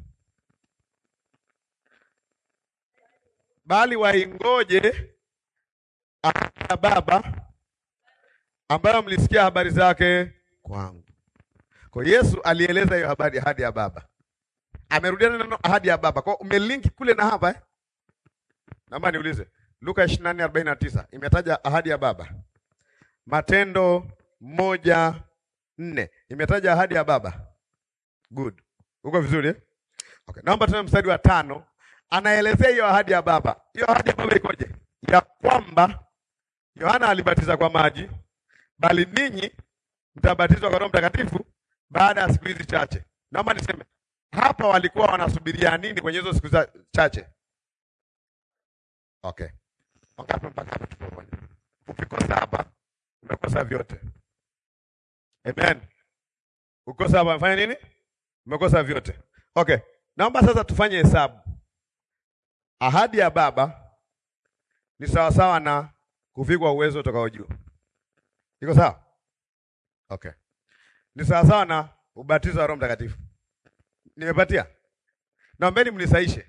Bali waingoje ahadi ya Baba ambayo mlisikia habari zake kwangu. Kwa Yesu alieleza hiyo habari ahadi ya Baba. Amerudia neno ahadi ya Baba. Kwa umelinki kule na hapa eh? Naomba niulize. Luka 24:49 imetaja ahadi ya Baba. Matendo moja nne imetaja ahadi ya Baba. Good. Uko vizuri eh? Okay. Naomba tena mstari wa tano anaelezea hiyo ahadi ya Baba. Hiyo ahadi ya Baba ikoje? Ya kwamba Yohana alibatiza kwa maji, bali ninyi mtabatizwa kwa Roho Mtakatifu baada ya siku hizi chache. Naomba niseme hapa walikuwa wanasubiria nini kwenye hizo siku chache? Okay. Wangapi mpaka hapa tuko pamoja? Ukikosa hapa, umekosa vyote. Amen. Ukikosa hapa, umefanya nini? Umekosa vyote. Okay, naomba sasa tufanye hesabu. Ahadi ya Baba ni sawasawa na kuvikwa uwezo utokao juu. Iko sawa? Okay. Ni sawasawa na ubatizo wa Roho Mtakatifu. Nimepatia? Naombeni mnisaishe.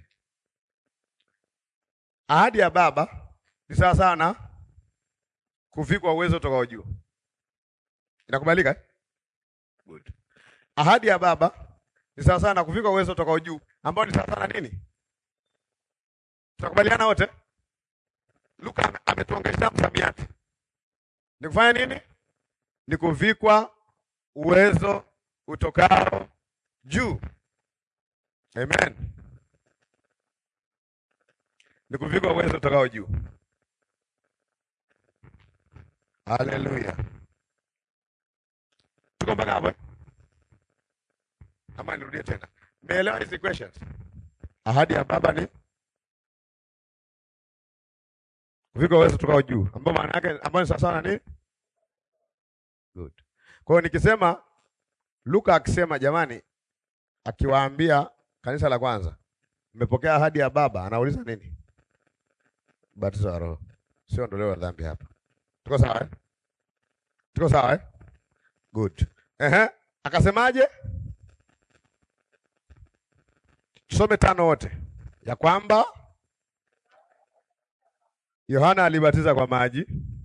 Ahadi ya Baba ni sawasawa na kuvikwa uwezo utokao juu. Inakubalika? eh? Good. Ahadi ya Baba ni sawasawa na kuvikwa uwezo utokao juu, ambao ni sawasawa na nini? Tunakubaliana wote? Luka ame- ametuongezea msamiati. Ni kufanya nini? Ni kuvikwa uwezo utokao juu. Amen. Ni kuvikwa uwezo utokao juu. Haleluya. Tuko mpaka hapo? eh? Ama nirudie tena. Meelewa hizi questions? Ahadi ya Baba ni kuvikwa uwezo utokao juu, ambao maana yake ambao ni sawasawa na nini? Good. Kwa hiyo nikisema Luka akisema jamani, akiwaambia kanisa la kwanza, mmepokea ahadi ya Baba, anauliza nini? Ubatizo wa Roho, sio ondoleo la dhambi hapa. Tuko sawa eh? Tuko sawa eh? Good. Ehe, akasemaje? Tusome tano wote, ya kwamba Yohana alibatiza kwa maji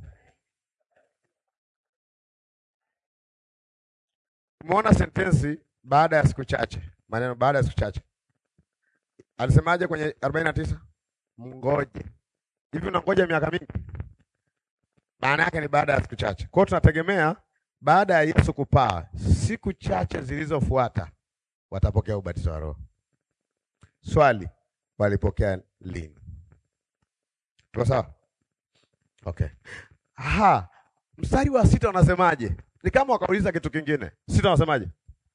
Umeona sentensi baada ya siku chache, maneno baada ya siku chache. Alisemaje kwenye arobaini na tisa? Mngoje. Hivi unangoja miaka mingi? Maana yake ni baada ya siku chache. Kwa hiyo tunategemea baada ya Yesu kupaa, siku chache zilizofuata watapokea ubatizo wa Roho. Swali, walipokea lini? Tuko sawa? Okay. Aha, mstari wa sita unasemaje? Ni kama wakauliza kitu kingine. Sita unasemaje?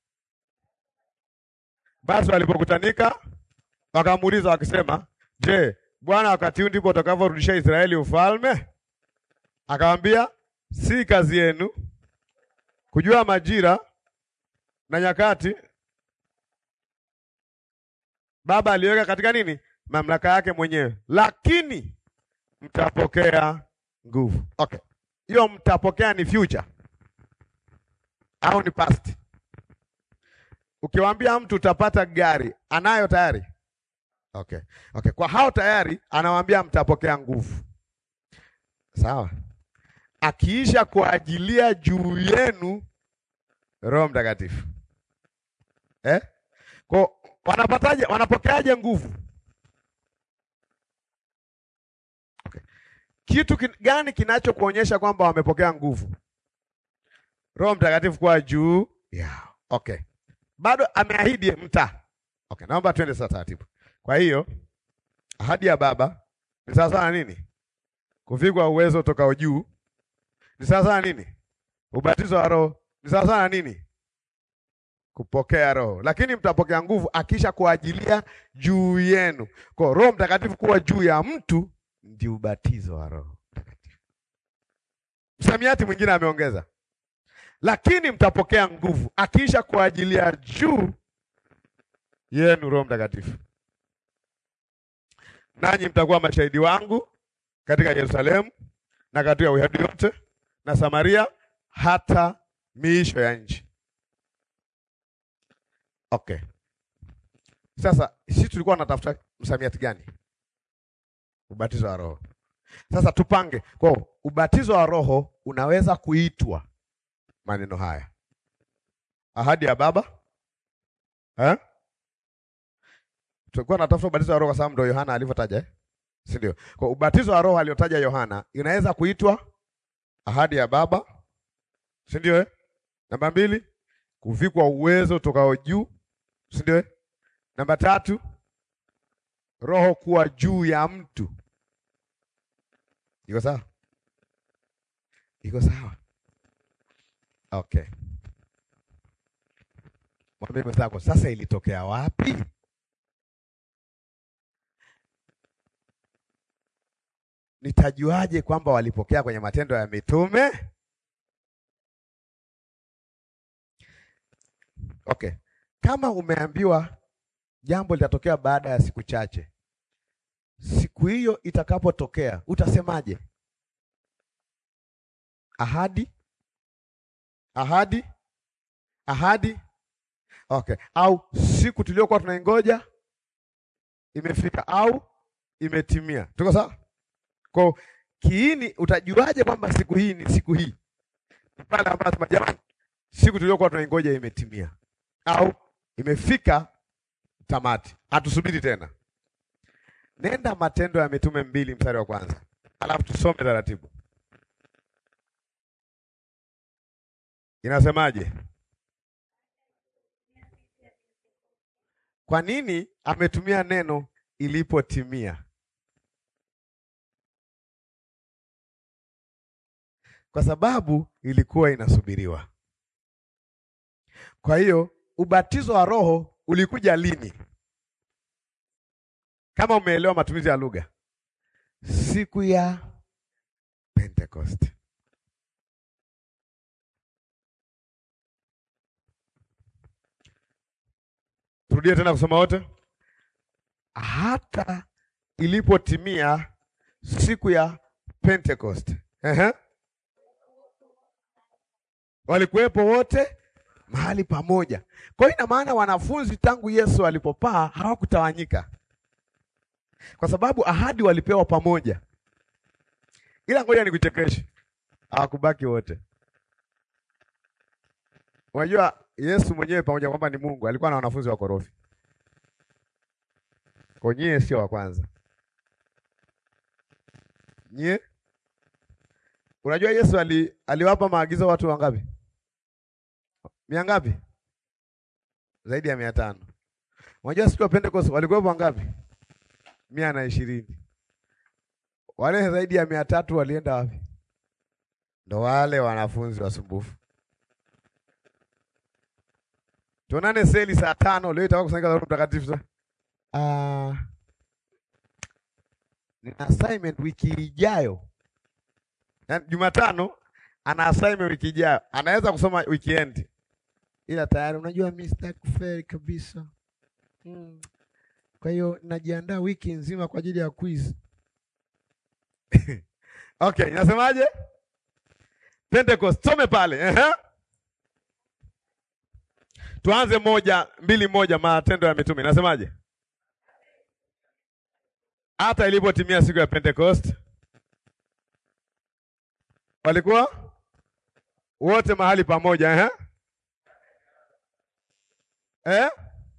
Basi walipokutanika wakamuuliza wakisema, je, Bwana wakati huu ndipo utakavyorudisha Israeli ufalme? Akamwambia, si kazi yenu kujua majira na nyakati Baba aliweka katika nini? Mamlaka yake mwenyewe, lakini mtapokea nguvu. Okay, hiyo mtapokea ni future au ni past? Ukiwaambia mtu utapata gari, anayo tayari? Okay. Okay. Kwa hao tayari anawaambia mtapokea nguvu. Sawa. Akiisha kuajilia juu yenu Roho Mtakatifu. Eh? Kwa wanapataje wanapokeaje nguvu? Okay. Kitu kin, gani kinachokuonyesha kwamba wamepokea nguvu? Roho Mtakatifu kwa juu yao. Okay. Bado ameahidi mta. Okay, naomba twende sasa taratibu. Kwa hiyo ahadi ya Baba ni sawa sana nini? Kuvikwa uwezo utokao juu. Ni sawa sana nini? Ubatizo wa Roho. Ni sawa sana nini? Kupokea Roho. Lakini mtapokea nguvu akisha kuajilia juu yenu. Kwa Roho Mtakatifu kuwa juu ya mtu ndio ubatizo wa Roho Mtakatifu. Msamiati mwingine ameongeza lakini mtapokea nguvu akiisha kuajilia juu yenu Roho Mtakatifu, nanyi mtakuwa mashahidi wangu katika Yerusalemu na katika Uyahudi yote na Samaria hata miisho ya nchi. Okay, sasa sisi tulikuwa tunatafuta msamiati gani? Ubatizo wa Roho. Sasa tupange kwa ubatizo wa Roho unaweza kuitwa maneno haya, ahadi ya Baba eh? Tulikuwa tunatafuta ubatizo wa Roho kwa sababu ndio Yohana alivyotaja eh? si ndio? Kwa ubatizo wa Roho aliotaja Yohana inaweza kuitwa ahadi ya Baba, si ndio eh? Namba mbili, kuvikwa uwezo tokao juu, si ndio eh? Namba tatu, Roho kuwa juu ya mtu. Iko sawa? Iko sawa? Okay. Mwambie mwenzako sasa ilitokea wapi? nitajuaje kwamba walipokea kwenye Matendo ya Mitume? Okay, kama umeambiwa jambo litatokea baada ya siku chache, siku hiyo itakapotokea utasemaje? Ahadi, ahadi, ahadi. Okay, au siku tuliyokuwa tunaingoja imefika au imetimia. Tuko sawa? Kwa kiini, utajuaje kwamba siku hii ni siku hii? Ni pale ambapo jamani, siku tuliyokuwa tunaingoja imetimia au imefika tamati, hatusubiri tena. Nenda Matendo ya Mitume mbili mstari wa kwanza, alafu tusome taratibu. Inasemaje? Kwa nini ametumia neno ilipotimia? Kwa sababu ilikuwa inasubiriwa. Kwa hiyo ubatizo wa Roho ulikuja lini? Kama umeelewa matumizi ya lugha, siku ya Pentecost. Turudie tena kusoma wote. Hata ilipotimia siku ya Pentecost. Ehe. Walikuwepo wote mahali pamoja. Kwa hiyo ina maana wanafunzi tangu Yesu alipopaa hawakutawanyika, kwa sababu ahadi walipewa pamoja. Ila ngoja nikuchekeshe, hawakubaki wote. Unajua Yesu mwenyewe pamoja kwamba ni Mungu alikuwa na wanafunzi wakorofi. Kwa nyie sio wa kwanza. Nyie unajua Yesu ali, aliwapa maagizo watu wangapi? Mia ngapi? Zaidi ya mia tano. Unajua siku ya Pentecost walikuwepo wangapi? Mia na ishirini. Wale zaidi ya mia tatu walienda wapi? Ndo wale wanafunzi wasumbufu. Tuonane seli saa tano leo itakuwa kusanyika la Roho Mtakatifu sasa. Ah. Nina assignment wiki ijayo. Yaani Jumatano ana assignment wiki ijayo. Anaweza kusoma weekend. Ila tayari unajua mimi sitaki kufeli kabisa. Hmm. Kwa hiyo najiandaa wiki nzima kwa ajili ya quiz. Okay, inasemaje? Pentecost, some pale. Ehe. Tuanze moja mbili moja, Matendo ya Mitume inasemaje? Hata ilipotimia siku ya Pentecost walikuwa wote mahali pamoja eh? Eh?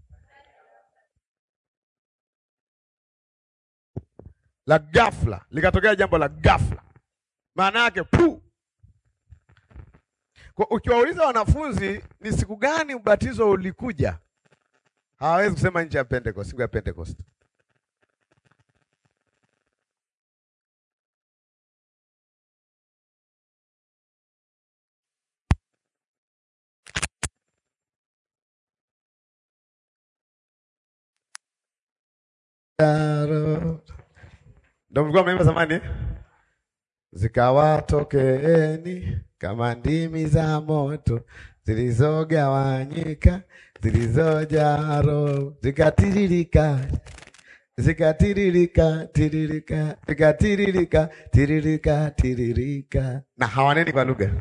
La ghafla likatokea jambo la ghafla, maana yake pu. Kwa ukiwauliza wanafunzi ni siku gani ubatizo ulikuja, hawawezi kusema nje ya Pentecost, siku ya Pentecost. Ndio mlikuwa mnaimba zamani eh? Zikawatokeeni kama ndimi za moto zilizogawanyika zilizojaa roho zikatiririka zikatiririka tiririka zikatiririka tiririka tiririka, na hawaneni kwa lugha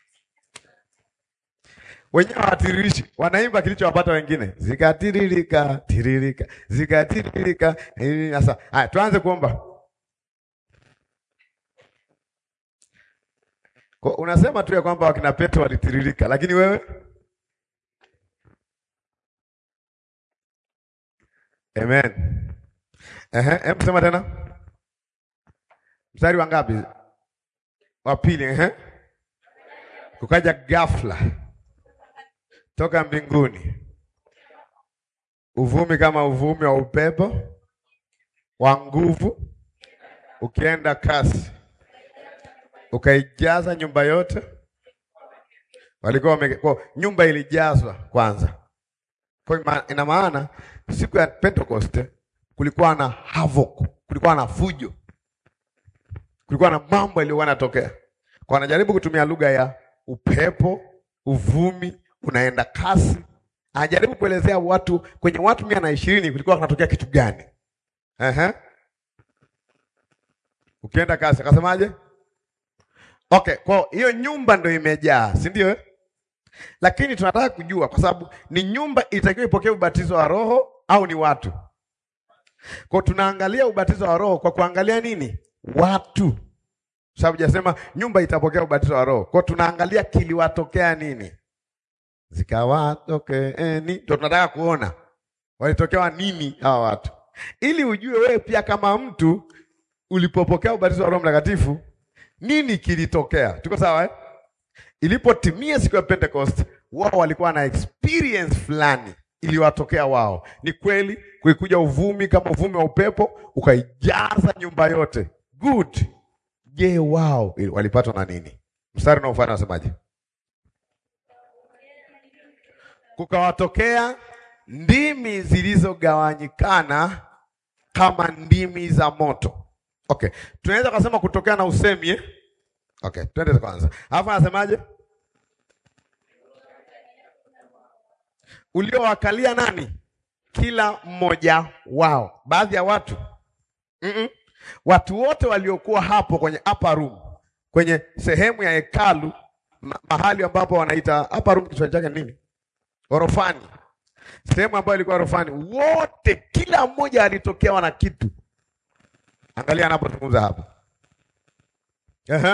wenyewe hawatiririshi, wanaimba kilichowapata wengine, zikatiririka tiririka zikatiririka. Sasa haya, tuanze kuomba. Kwa unasema tu ya kwamba wakina Petro walitiririka, lakini wewe Amen. Ehe, hebu sema tena. Mstari wa ngapi? Wa pili, ehe. Kukaja ghafla toka mbinguni uvumi kama uvumi wa upepo wa nguvu ukienda kasi ukaijaza nyumba yote. Walikuwa wame, kwa nyumba ilijazwa kwanza. Kwa ina maana siku ya Pentecost kulikuwa na havoc, kulikuwa na fujo. kulikuwa na mambo yaliyokuwa yanatokea. Kwa anajaribu kutumia lugha ya upepo, uvumi, unaenda kasi. Anajaribu kuelezea watu kwenye watu mia na ishirini kulikuwa kunatokea kitu gani? Ehe. Ukienda kasi akasemaje? Okay, kwa hiyo nyumba ndio imejaa, si ndio? eh? Lakini tunataka kujua kwa sababu ni nyumba itakiwa ipokee ubatizo wa Roho au ni watu? Kwa tunaangalia ubatizo wa Roho kwa kuangalia nini? Watu. Sababu jasema nyumba itapokea ubatizo wa Roho. Kwa tunaangalia kiliwatokea nini? Zikawatokeeni. Ndio tunataka kuona walitokewa nini hawa watu, ili ujue wewe pia kama mtu ulipopokea ubatizo wa Roho Mtakatifu nini kilitokea. Tuko sawa eh? Ilipotimia siku ya Pentecost, wao walikuwa na experience fulani iliwatokea wao. Ni kweli kulikuja uvumi kama uvumi wa upepo ukaijaza nyumba yote. Good. Je, wao walipatwa na nini? Mstari unaofuata unasemaje? Kukawatokea ndimi zilizogawanyikana kama ndimi za moto. Okay, tunaweza kusema kutokea na usemi eh? Okay, twende kwanza. Alafu anasemaje? Uliowakalia nani? Kila mmoja wao. Baadhi ya watu mm -mm. Watu wote waliokuwa hapo kwenye upper room, kwenye sehemu ya hekalu, ma mahali ambapo wanaita upper room, Kiswahili chake nini? Orofani, sehemu ambayo ilikuwa orofani, wote, kila mmoja alitokewa na kitu. Angalia anapozungumza hapa. Ehe.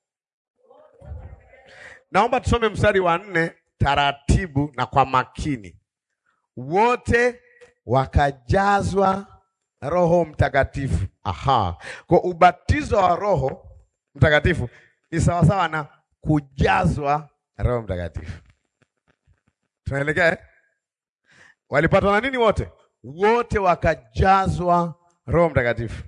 Naomba tusome mstari wa nne taratibu na kwa makini. Wote wakajazwa Roho Mtakatifu. Aha. Kwa ubatizo wa Roho Mtakatifu ni sawasawa na kujazwa Roho Mtakatifu. Tunaelekea eh? Walipatwa na nini wote? Wote wakajazwa Roho Mtakatifu.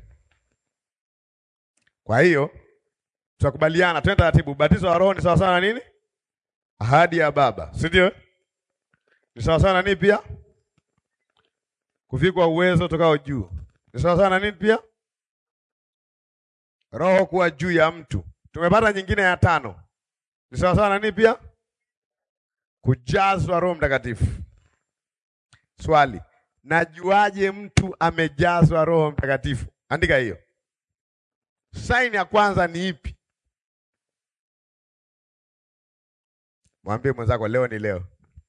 Kwa hiyo tutakubaliana, twende taratibu. Ubatizo wa Roho ni sawa sawa na nini? Ahadi ya Baba, si ndio? Ni sawa sawa na nini pia? Kuvikwa uwezo tokao juu. Ni sawa sawa na nini pia? Roho kuwa juu ya mtu. Tumepata nyingine ya tano. Ni sawa sawa na nini pia? Kujazwa Roho Mtakatifu. Swali, najuaje mtu amejazwa Roho Mtakatifu? Andika hiyo. Saini ya kwanza ni ipi? Mwambie mwenzako leo ni leo.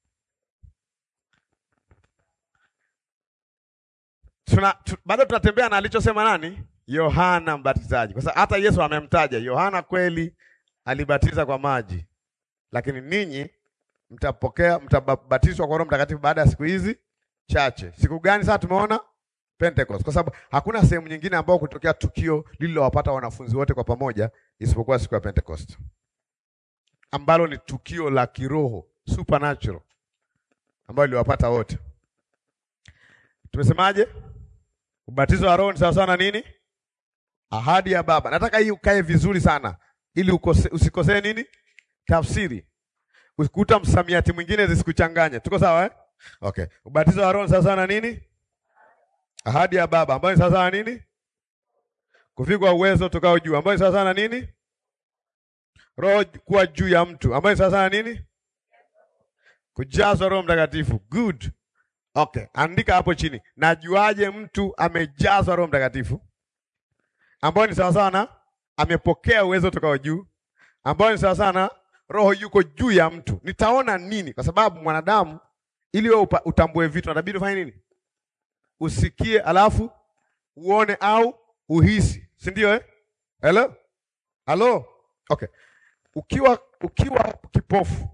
Tuna, tu, bado tunatembea na alichosema nani? Yohana Mbatizaji, kwa sababu hata Yesu amemtaja Yohana. Kweli alibatiza kwa maji, lakini ninyi mtapokea, mtabatizwa kwa Roho Mtakatifu baada ya siku hizi chache. Siku gani? Sasa tumeona Pentecost, kwa sababu hakuna sehemu nyingine ambayo kutokea tukio lililowapata wanafunzi wote kwa pamoja isipokuwa siku ya Pentecost, ambalo ni tukio la kiroho supernatural, ambalo liliwapata wote. Tumesemaje? Ubatizo wa Roho ni sawa sawa na nini? Ahadi ya Baba. Nataka hii ukae vizuri sana, ili ukose, usikosee nini tafsiri, usikuta msamiati mwingine zisikuchanganye. Tuko sawa eh? Okay. Ubatizo wa Roho ni sawa sawa na nini? Ahadi ya Baba ambayo ni sawa sawa na nini? Kuvikwa uwezo tokao juu ambayo ni sawa sawa na nini? Roho kuwa juu ya mtu ambayo ni sawa sawa na nini? Kujazwa Roho Mtakatifu. Good. Okay, andika hapo chini. Najuaje mtu amejazwa Roho Mtakatifu? Ambayo ni sawa sawa na amepokea uwezo tokao juu, ambayo ni sawa sawa na Roho yuko juu ya mtu. Nitaona nini? Kwa sababu mwanadamu ili wewe utambue vitu inabidi ufanye nini? Usikie alafu uone au uhisi, si ndio eh? Hello? Hello? Okay. Ukiwa ukiwa kipofu.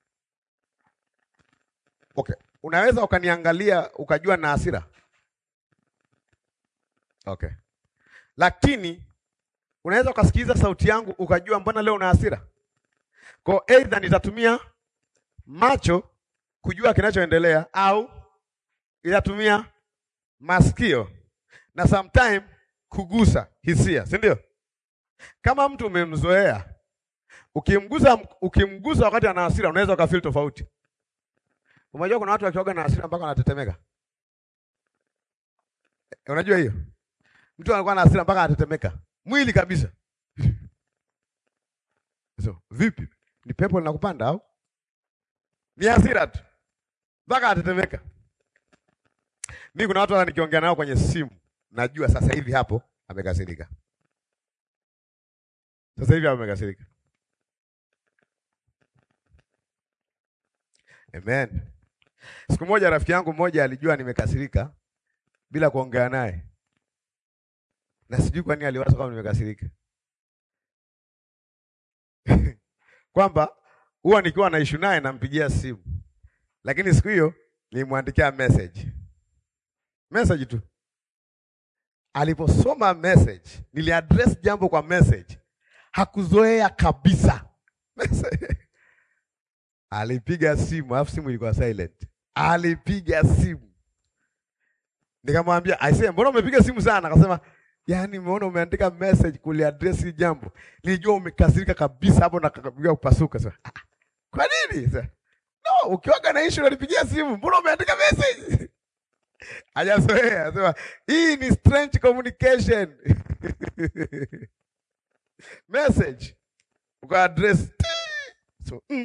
Okay. Unaweza ukaniangalia ukajua na hasira. Okay. Lakini unaweza ukasikiliza sauti yangu ukajua mbona leo una hasira. Kwa aidha nitatumia macho kujua kinachoendelea au itatumia masikio na sometime kugusa hisia, si ndio? Kama mtu umemzoea, ukimgusa ukimgusa wakati ana hasira, unaweza ukafeel tofauti. Unajua kuna watu wakioga na hasira mpaka wanatetemeka. Unajua hiyo? Mtu anakuwa na hasira mpaka anatetemeka. Mwili kabisa. So, vipi? Ni pepo linakupanda au? Ni hasira tu. Mpaka atetemeka. Mimi kuna watu nikiongea nao kwenye simu, najua sasa hivi hapo amekasirika. Sasa hivi amekasirika. Amen. Siku moja rafiki yangu mmoja alijua nimekasirika bila kuongea naye, na sijui kwa nini aliwaza kama nimekasirika kwamba huwa nikiwa na issue naye nampigia simu, lakini siku hiyo nilimwandikia message message tu. Aliposoma message, niliaddress jambo kwa message, hakuzoea kabisa alipiga simu, alafu simu ilikuwa silent. Alipiga simu, nikamwambia aisee, mbona umepiga simu sana? Akasema yaani, umeona umeandika message kuliaddress hili jambo, nilijua umekasirika kabisa hapo na kapiga kupasuka. Sasa ah, kwa nini sasa? No, ukiwaga na issue unanipigia simu, mbona umeandika message? Hajazoea, anasema hii ni strange communication message uka address so mm.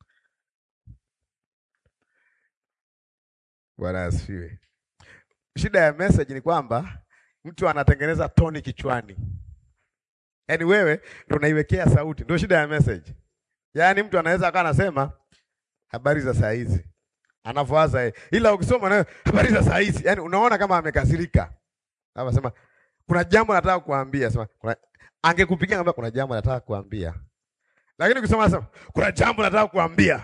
Bwana asifiwe. Shida ya message ni kwamba mtu anatengeneza toni kichwani, yaani wewe ndio unaiwekea sauti, ndio shida ya message. Yaani mtu anaweza akawa anasema habari za saa hizi anavyowaza yeye, ila ukisoma nayo habari za saa hizi, yaani unaona kama amekasirika. Anasema kuna jambo nataka kuambia, sema kuna angekupigia ngamba, kuna jambo nataka kuambia, lakini ukisoma nasema kuna jambo nataka kuambia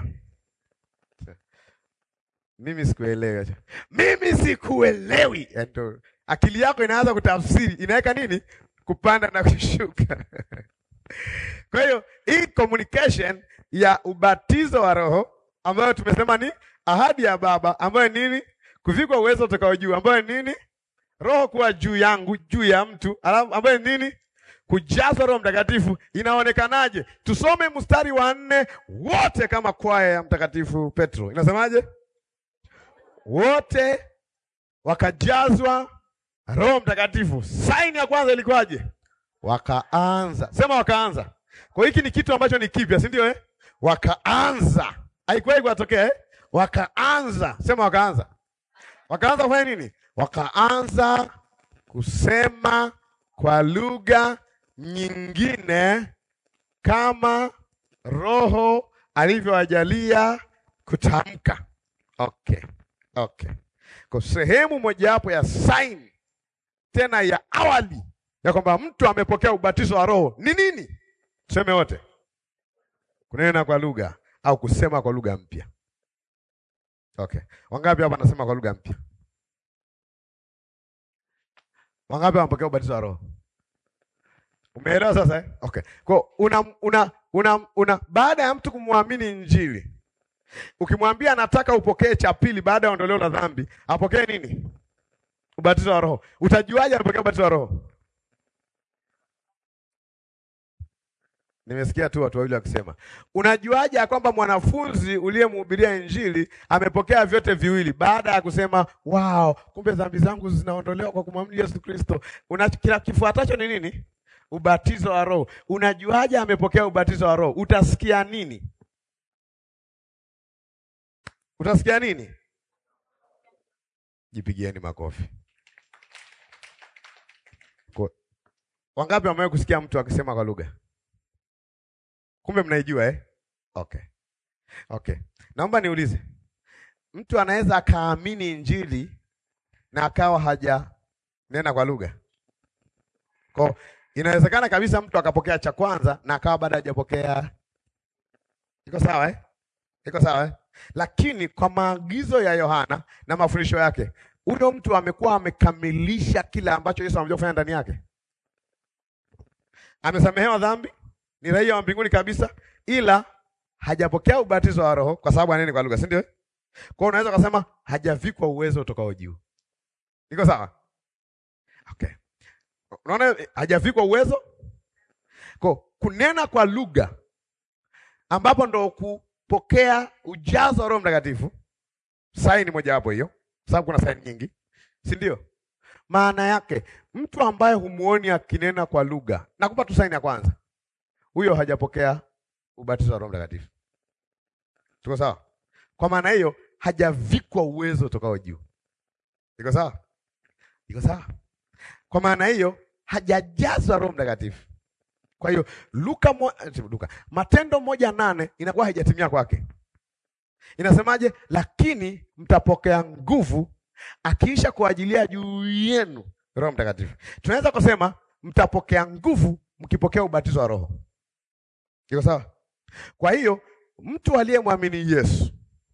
mimi sikuelewi. Mimi sikuelewi. Yaani akili yako inaanza kutafsiri, inaweka nini? Kupanda na kushuka. Kwa hiyo hii communication ya ubatizo wa Roho ambayo tumesema ni ahadi ya Baba, ambayo nini? Kuvikwa uwezo utakao juu, ambayo nini? Roho kuwa juu yangu, juu ya mtu, alafu ambayo nini? Kujazwa Roho Mtakatifu. Inaonekanaje? Tusome mstari wa nne wote kama kwaya ya Mtakatifu Petro. Inasemaje? Wote wakajazwa Roho Mtakatifu. Saini ya kwanza ilikuwaje? Wakaanza. Sema wakaanza. Kwa hiki ni kitu ambacho ni kipya, si ndio eh? Wakaanza. Haikuwahi kuwatokea eh? Wakaanza. Sema wakaanza. Wakaanza kufanya nini? Wakaanza kusema kwa lugha nyingine kama Roho alivyowajalia kutamka. Okay. Okay. Kwa sehemu mojawapo ya sign tena ya awali ya kwamba mtu amepokea ubatizo wa Roho ni nini? Tuseme wote, kunena kwa lugha au kusema kwa lugha mpya. Okay, wangapi hapa anasema kwa lugha mpya? Wangapi wamepokea ubatizo wa Roho? Umeelewa sasa eh? Okay. Kwa una, una, una, una baada ya mtu kumwamini Injili ukimwambia anataka upokee cha pili baada ya ondoleo la dhambi, apokee nini? Ubatizo wa Roho. Utajuaje anapokea ubatizo wa Roho? Nimesikia tu watu wawili wakisema, unajuaje ya kwamba mwanafunzi uliyemhubiria Injili amepokea vyote viwili baada ya kusema wow, kumbe dhambi zangu zinaondolewa kwa kumwamini Yesu Kristo. Una kila kifuatacho ni nini? Ubatizo wa Roho. Unajuaje amepokea ubatizo wa Roho? Utasikia nini? Utasikia nini? Jipigieni makofi. Kwa wangapi wamewahi kusikia mtu akisema kwa lugha? Kumbe mnaijua eh? Okay. Okay. Naomba niulize. Mtu anaweza akaamini Injili na akawa haja nena kwa lugha? Kwa inawezekana kabisa mtu akapokea cha kwanza na akawa bado hajapokea. Iko sawa eh? Iko sawa eh? Lakini kwa maagizo ya Yohana na mafundisho yake, huyo mtu amekuwa amekamilisha kile ambacho Yesu amekuja kufanya ndani yake. Amesamehewa dhambi, ni raia wa mbinguni kabisa, ila hajapokea ubatizo wa Roho kwa sababu aneni kwa lugha, si ndio? Kwa hiyo unaweza kusema hajavikwa uwezo utokao juu. Iko sawa? Okay. Unaona hajavikwa uwezo? Kwa kunena kwa lugha ambapo ndo kupokea ujazo wa Roho Mtakatifu, saini mojawapo hiyo, sababu kuna saini nyingi, si ndio? Maana yake mtu ambaye humuoni akinena kwa lugha, nakupa tu saini ya kwanza, huyo hajapokea ubatizo wa Roho Mtakatifu. Tuko sawa? Kwa maana hiyo hajavikwa uwezo utokao juu. Iko sawa? Iko sawa? Kwa maana hiyo hajajazwa Roho Mtakatifu. Kwa hiyo Luka, mo, Luka Matendo moja nane inakuwa haijatimia kwake. Inasemaje? Lakini mtapokea nguvu akiisha kuajilia juu yenu Roho Mtakatifu. Tunaweza kusema mtapokea nguvu mkipokea ubatizo wa Roho. Iko sawa? Kwa hiyo mtu aliyemwamini Yesu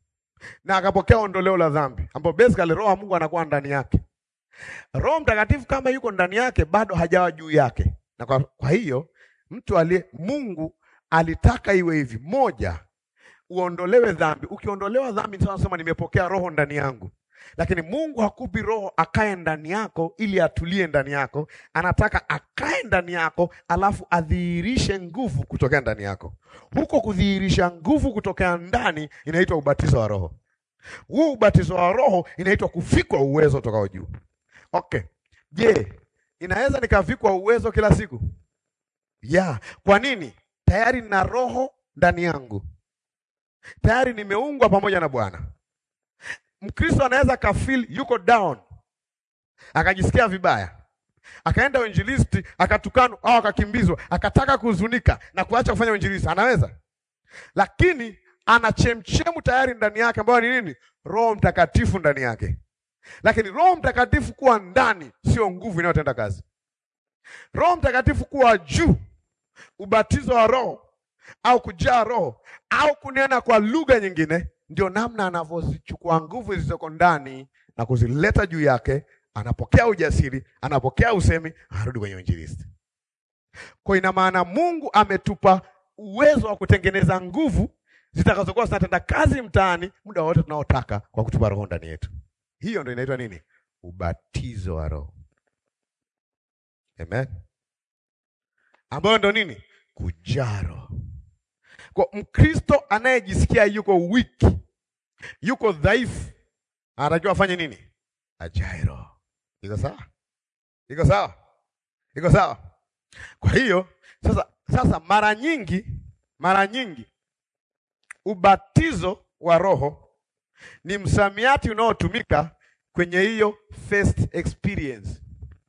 na akapokea ondoleo la dhambi, ambapo basically Roho wa Mungu anakuwa ndani yake. Roho Mtakatifu kama yuko ndani yake bado hajawa juu yake. Na kwa, kwa hiyo mtu aliye Mungu alitaka iwe hivi. Moja, uondolewe dhambi. Ukiondolewa dhambi, sasa nasema nimepokea roho ndani yangu. Lakini Mungu hakupi roho akae ndani yako ili atulie ndani yako. Anataka akae ndani yako, alafu adhihirishe nguvu kutokea ndani yako. Huko kudhihirisha nguvu kutokea ndani inaitwa ubatizo wa Roho. Huu ubatizo wa Roho inaitwa kuvikwa uwezo utokao juu. Okay, je, inaweza nikavikwa uwezo kila siku? Ya, kwa nini? Tayari nina roho ndani yangu, tayari nimeungwa pamoja na Bwana. Mkristo anaweza kafeel yuko down, akajisikia vibaya, akaenda uinjilisti, akatukanwa au akakimbizwa, akataka kuhuzunika na kuacha kufanya uinjilisti. Anaweza, lakini ana chemchemu tayari ndani yake, ambayo ni nini? Roho Mtakatifu ndani yake. Lakini Roho Mtakatifu kuwa ndani sio nguvu inayotenda kazi. Roho Mtakatifu kuwa juu, ubatizo wa Roho au kujaa Roho au kunena kwa lugha nyingine, ndio namna anavyozichukua nguvu zilizoko ndani na kuzileta juu yake. Anapokea ujasiri, anapokea usemi, anarudi kwenye uinjilisti. Kwa ina maana Mungu ametupa uwezo wa kutengeneza nguvu zitakazokuwa zinatenda kazi mtaani muda wote tunaotaka kwa kutupa Roho ndani yetu. Hiyo ndio inaitwa nini? Ubatizo wa Roho. Amen. Ambayo ndio nini? Kujaa Roho. Kwa Mkristo anayejisikia yuko weak, yuko dhaifu, anatakiwa afanye nini? Ajae Roho. Iko sawa? Iko sawa? Iko sawa? Kwa hiyo sasa, sasa mara nyingi, mara nyingi ubatizo wa Roho ni msamiati unaotumika kwenye hiyo first experience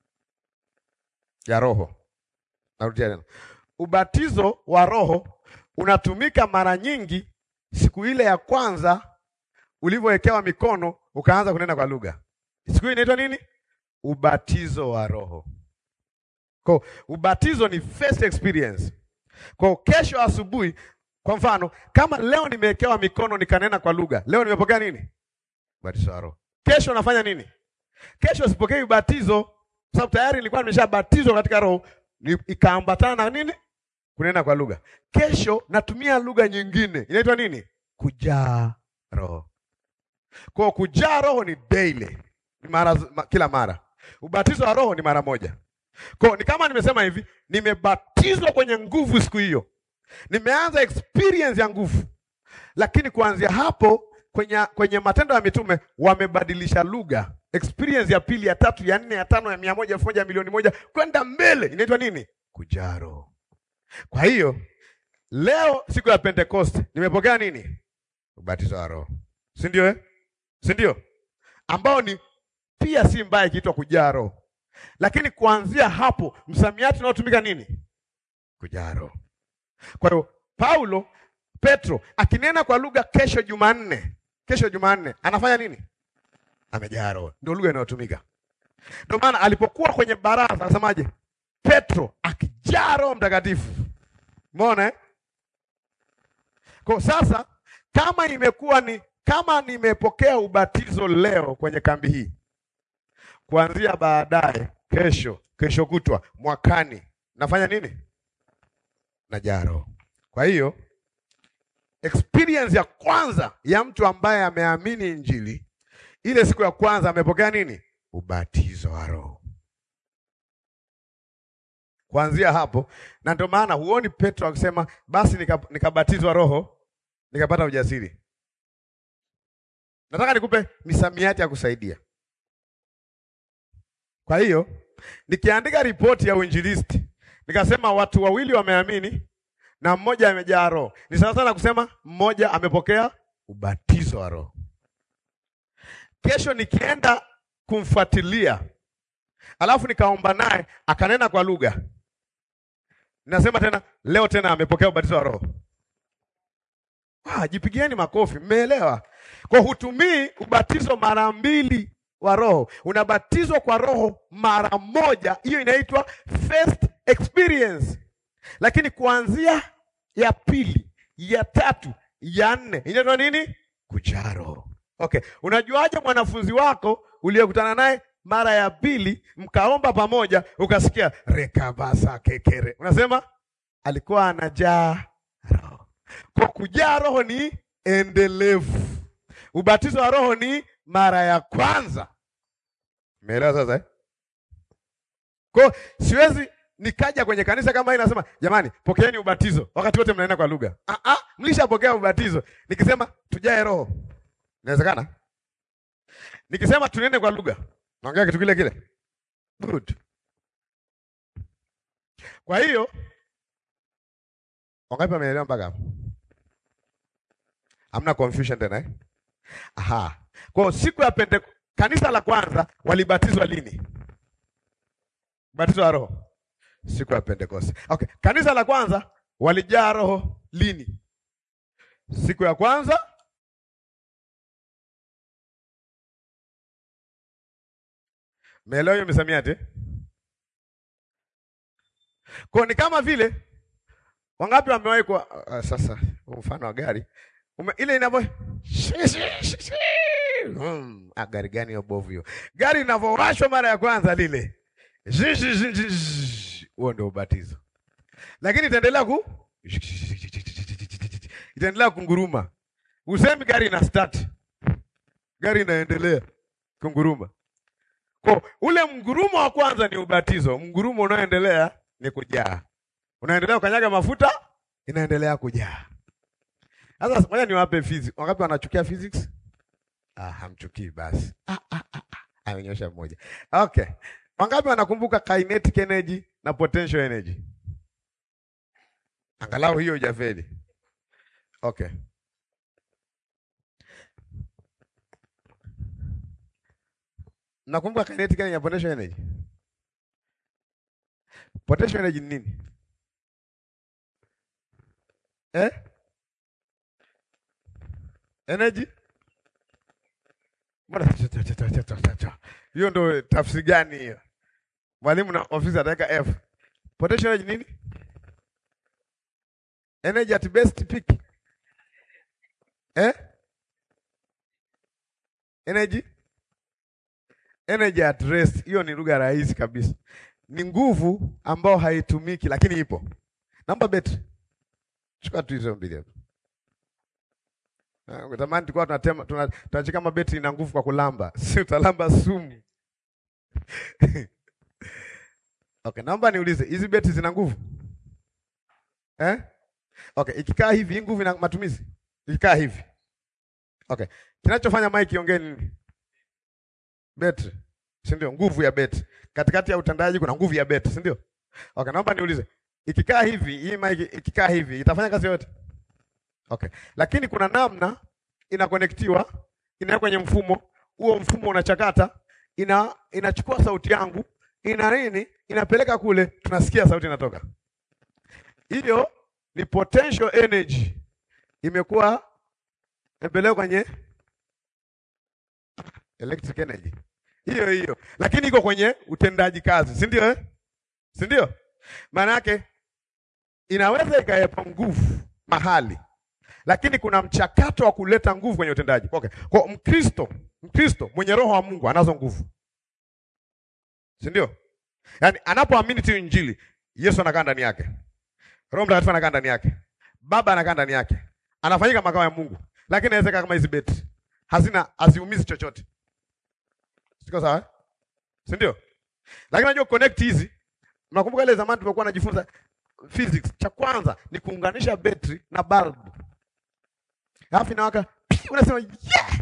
ya Roho. Narudia tena, ubatizo wa Roho unatumika mara nyingi siku ile ya kwanza ulivyowekewa mikono ukaanza kunena kwa lugha. Siku hiyo inaitwa nini? Ubatizo wa Roho. Kwa ubatizo ni first experience. Kwa kesho asubuhi, kwa mfano, kama leo nimewekewa mikono nikanena kwa lugha, leo nimepokea nini? Ubatizo wa Roho. Kesho nafanya nini? Kesho sipokei ubatizo sababu tayari nilikuwa nimeshabatizwa katika Roho, ikaambatana na nini? Kunena kwa lugha. Kesho natumia lugha nyingine, inaitwa nini? Kujaa Roho. Kwa kujaa Roho ni daily, ni mara kila mara. Ubatizo wa Roho ni mara moja. Kwa ni kama nimesema hivi, nimebatizwa kwenye nguvu siku hiyo, nimeanza experience ya nguvu, lakini kuanzia hapo kwenye, kwenye Matendo ya Mitume wamebadilisha lugha. Experience ya pili, ya tatu, ya nne, ya tano, ya mia moja, elfu moja, milioni moja kwenda mbele inaitwa nini? Kujaa Roho. Kwa hiyo leo siku ya Pentecost nimepokea nini? Ubatizo wa Roho, si ndio eh? si ndio? ambao ni pia si mbaya ikiitwa kujaa Roho, lakini kuanzia hapo msamiati unaotumika nini? Kujaa Roho. Kwa hiyo Paulo Petro akinena kwa lugha kesho Jumanne, kesho Jumanne anafanya nini? Amejaa Roho, ndio lugha inayotumika. Ndio maana alipokuwa kwenye baraza anasemaje? Petro akijaa Roho Mtakatifu. Umeona eh? Kwa sasa kama imekuwa ni kama nimepokea ubatizo leo kwenye kambi hii, kuanzia baadaye, kesho, kesho kutwa, mwakani nafanya nini? Najaa Roho. Kwa hiyo experience ya kwanza ya mtu ambaye ameamini Injili, ile siku ya kwanza amepokea nini? Ubatizo wa Roho. Kuanzia hapo, na ndio maana huoni Petro akisema basi nikabatizwa nika Roho nikapata ujasiri. Nataka nikupe misamiati ya kusaidia. Kwa hiyo nikiandika ripoti ya uinjilisti nikasema watu wawili wameamini na mmoja amejaa Roho. Ni sawa sana kusema mmoja amepokea ubatizo wa Roho. Kesho nikienda kumfuatilia, alafu nikaomba naye akanena kwa lugha, nasema tena leo tena amepokea ubatizo wa Roho. Ah, jipigieni makofi, mmeelewa? Kwa hutumii ubatizo mara mbili wa Roho, unabatizwa kwa Roho mara moja. Hiyo inaitwa first experience, lakini kuanzia ya pili, ya tatu, ya nne inaitwa nini? Kujaa Roho. Okay, unajuaje mwanafunzi wako uliyekutana naye mara ya pili mkaomba pamoja ukasikia rekabasa kekere, unasema alikuwa anajaa Roho. Kwa kujaa Roho ni endelevu. Ubatizo wa Roho ni mara ya kwanza. Umeelewa sasa eh? Kwa siwezi nikaja kwenye kanisa kama hii nasema jamani, pokeeni ubatizo wakati wote mnaenda kwa lugha. Ah ah, mlishapokea ubatizo. Nikisema tujae Roho. Inawezekana? Nikisema tunene kwa lugha. Naongea kitu kile kile. Good. Kwa hiyo wangapi wameelewa mpaka hapo? Hamna confusion tena eh? Aha. Kwa siku ya pende kanisa la kwanza walibatizwa lini? Batizo wa Roho. Siku ya Pentekoste. Okay. Kanisa la kwanza walijaa Roho lini? Siku ya kwanza Meelewa hiyo misamiati? Kwa ni kama vile wangapi wamewahi kwa uh, sasa mfano wa gari Ume, ile inavyo hmm, ah, gari gani hiyo bovu hiyo? Gari inavyowashwa mara ya kwanza lile huo ndio ubatizo, lakini itaendelea ku itaendelea kunguruma. Usemi gari ina start, gari inaendelea kunguruma. Kwa ule mgurumo wa kwanza ni ubatizo, mgurumo unaoendelea ni kujaa. Unaendelea kukanyaga mafuta, inaendelea kujaa. Sasa ngoja niwape physics. Wangapi wanachukia physics? Ah, hamchukii basi. Ah, ah, ah, ah. Amenyosha mmoja. Okay. Wangapi wanakumbuka kinetic energy na potential energy? Angalau hiyo hujafeli. Okay. Nakumbuka kinetic energy na potential energy. Potential energy ni nini? Eh? Energy? Mbona hiyo ndo tafsiri gani hiyo? Mwalimu na ofisi ataweka F. Potential energy nini? Energy at best peak. Eh? Energy? Energy at rest. Hiyo ni lugha rahisi kabisa. Ni nguvu ambayo haitumiki lakini ipo. Namba betri. Chukua tu hizo mbili hapo. Utamani tulikuwa tunatema tunachika kama betri ina nguvu kwa kulamba. Si utalamba sumu. Okay, naomba niulize, hizi betri zina nguvu? Eh? Okay, ikikaa hivi hii nguvu ina matumizi? Ikikaa hivi. Okay. Kinachofanya mic iongee nini? Betri. Si ndio? Nguvu ya betri. Katikati ya utendaji kuna nguvu ya betri, si ndio? Okay, naomba niulize. Ikikaa hivi, hii mic ikikaa hivi, itafanya kazi yote? Okay. Lakini kuna namna inakonektiwa, ina kwenye mfumo, huo mfumo unachakata, ina inachukua sauti yangu, ina nini? Inapeleka kule, tunasikia sauti inatoka. Hiyo ni potential energy. Imekuwa imepelekwa kwenye electric energy. Hiyo hiyo. Lakini iko kwenye utendaji kazi, si ndio eh? Si ndio? Maana yake inaweza ikawepo nguvu mahali lakini kuna mchakato wa kuleta nguvu kwenye utendaji. Okay. Kwa Mkristo, Mkristo mwenye roho wa Mungu anazo nguvu. Si ndio? Yaani anapoamini tu Injili, Yesu anakaa ndani yake. Roho Mtakatifu anakaa ndani yake. Baba anakaa ndani yake. Anafanyika makao ya Mungu. Lakini inawezekana kama hizi beti hazina haziumizi chochote. Siko sawa? Eh? Si ndio? Lakini unajua connect hizi. Mnakumbuka ile zamani tulikuwa tunajifunza physics. Cha kwanza ni kuunganisha betri na bulb. Alafu inawaka unasema yeah!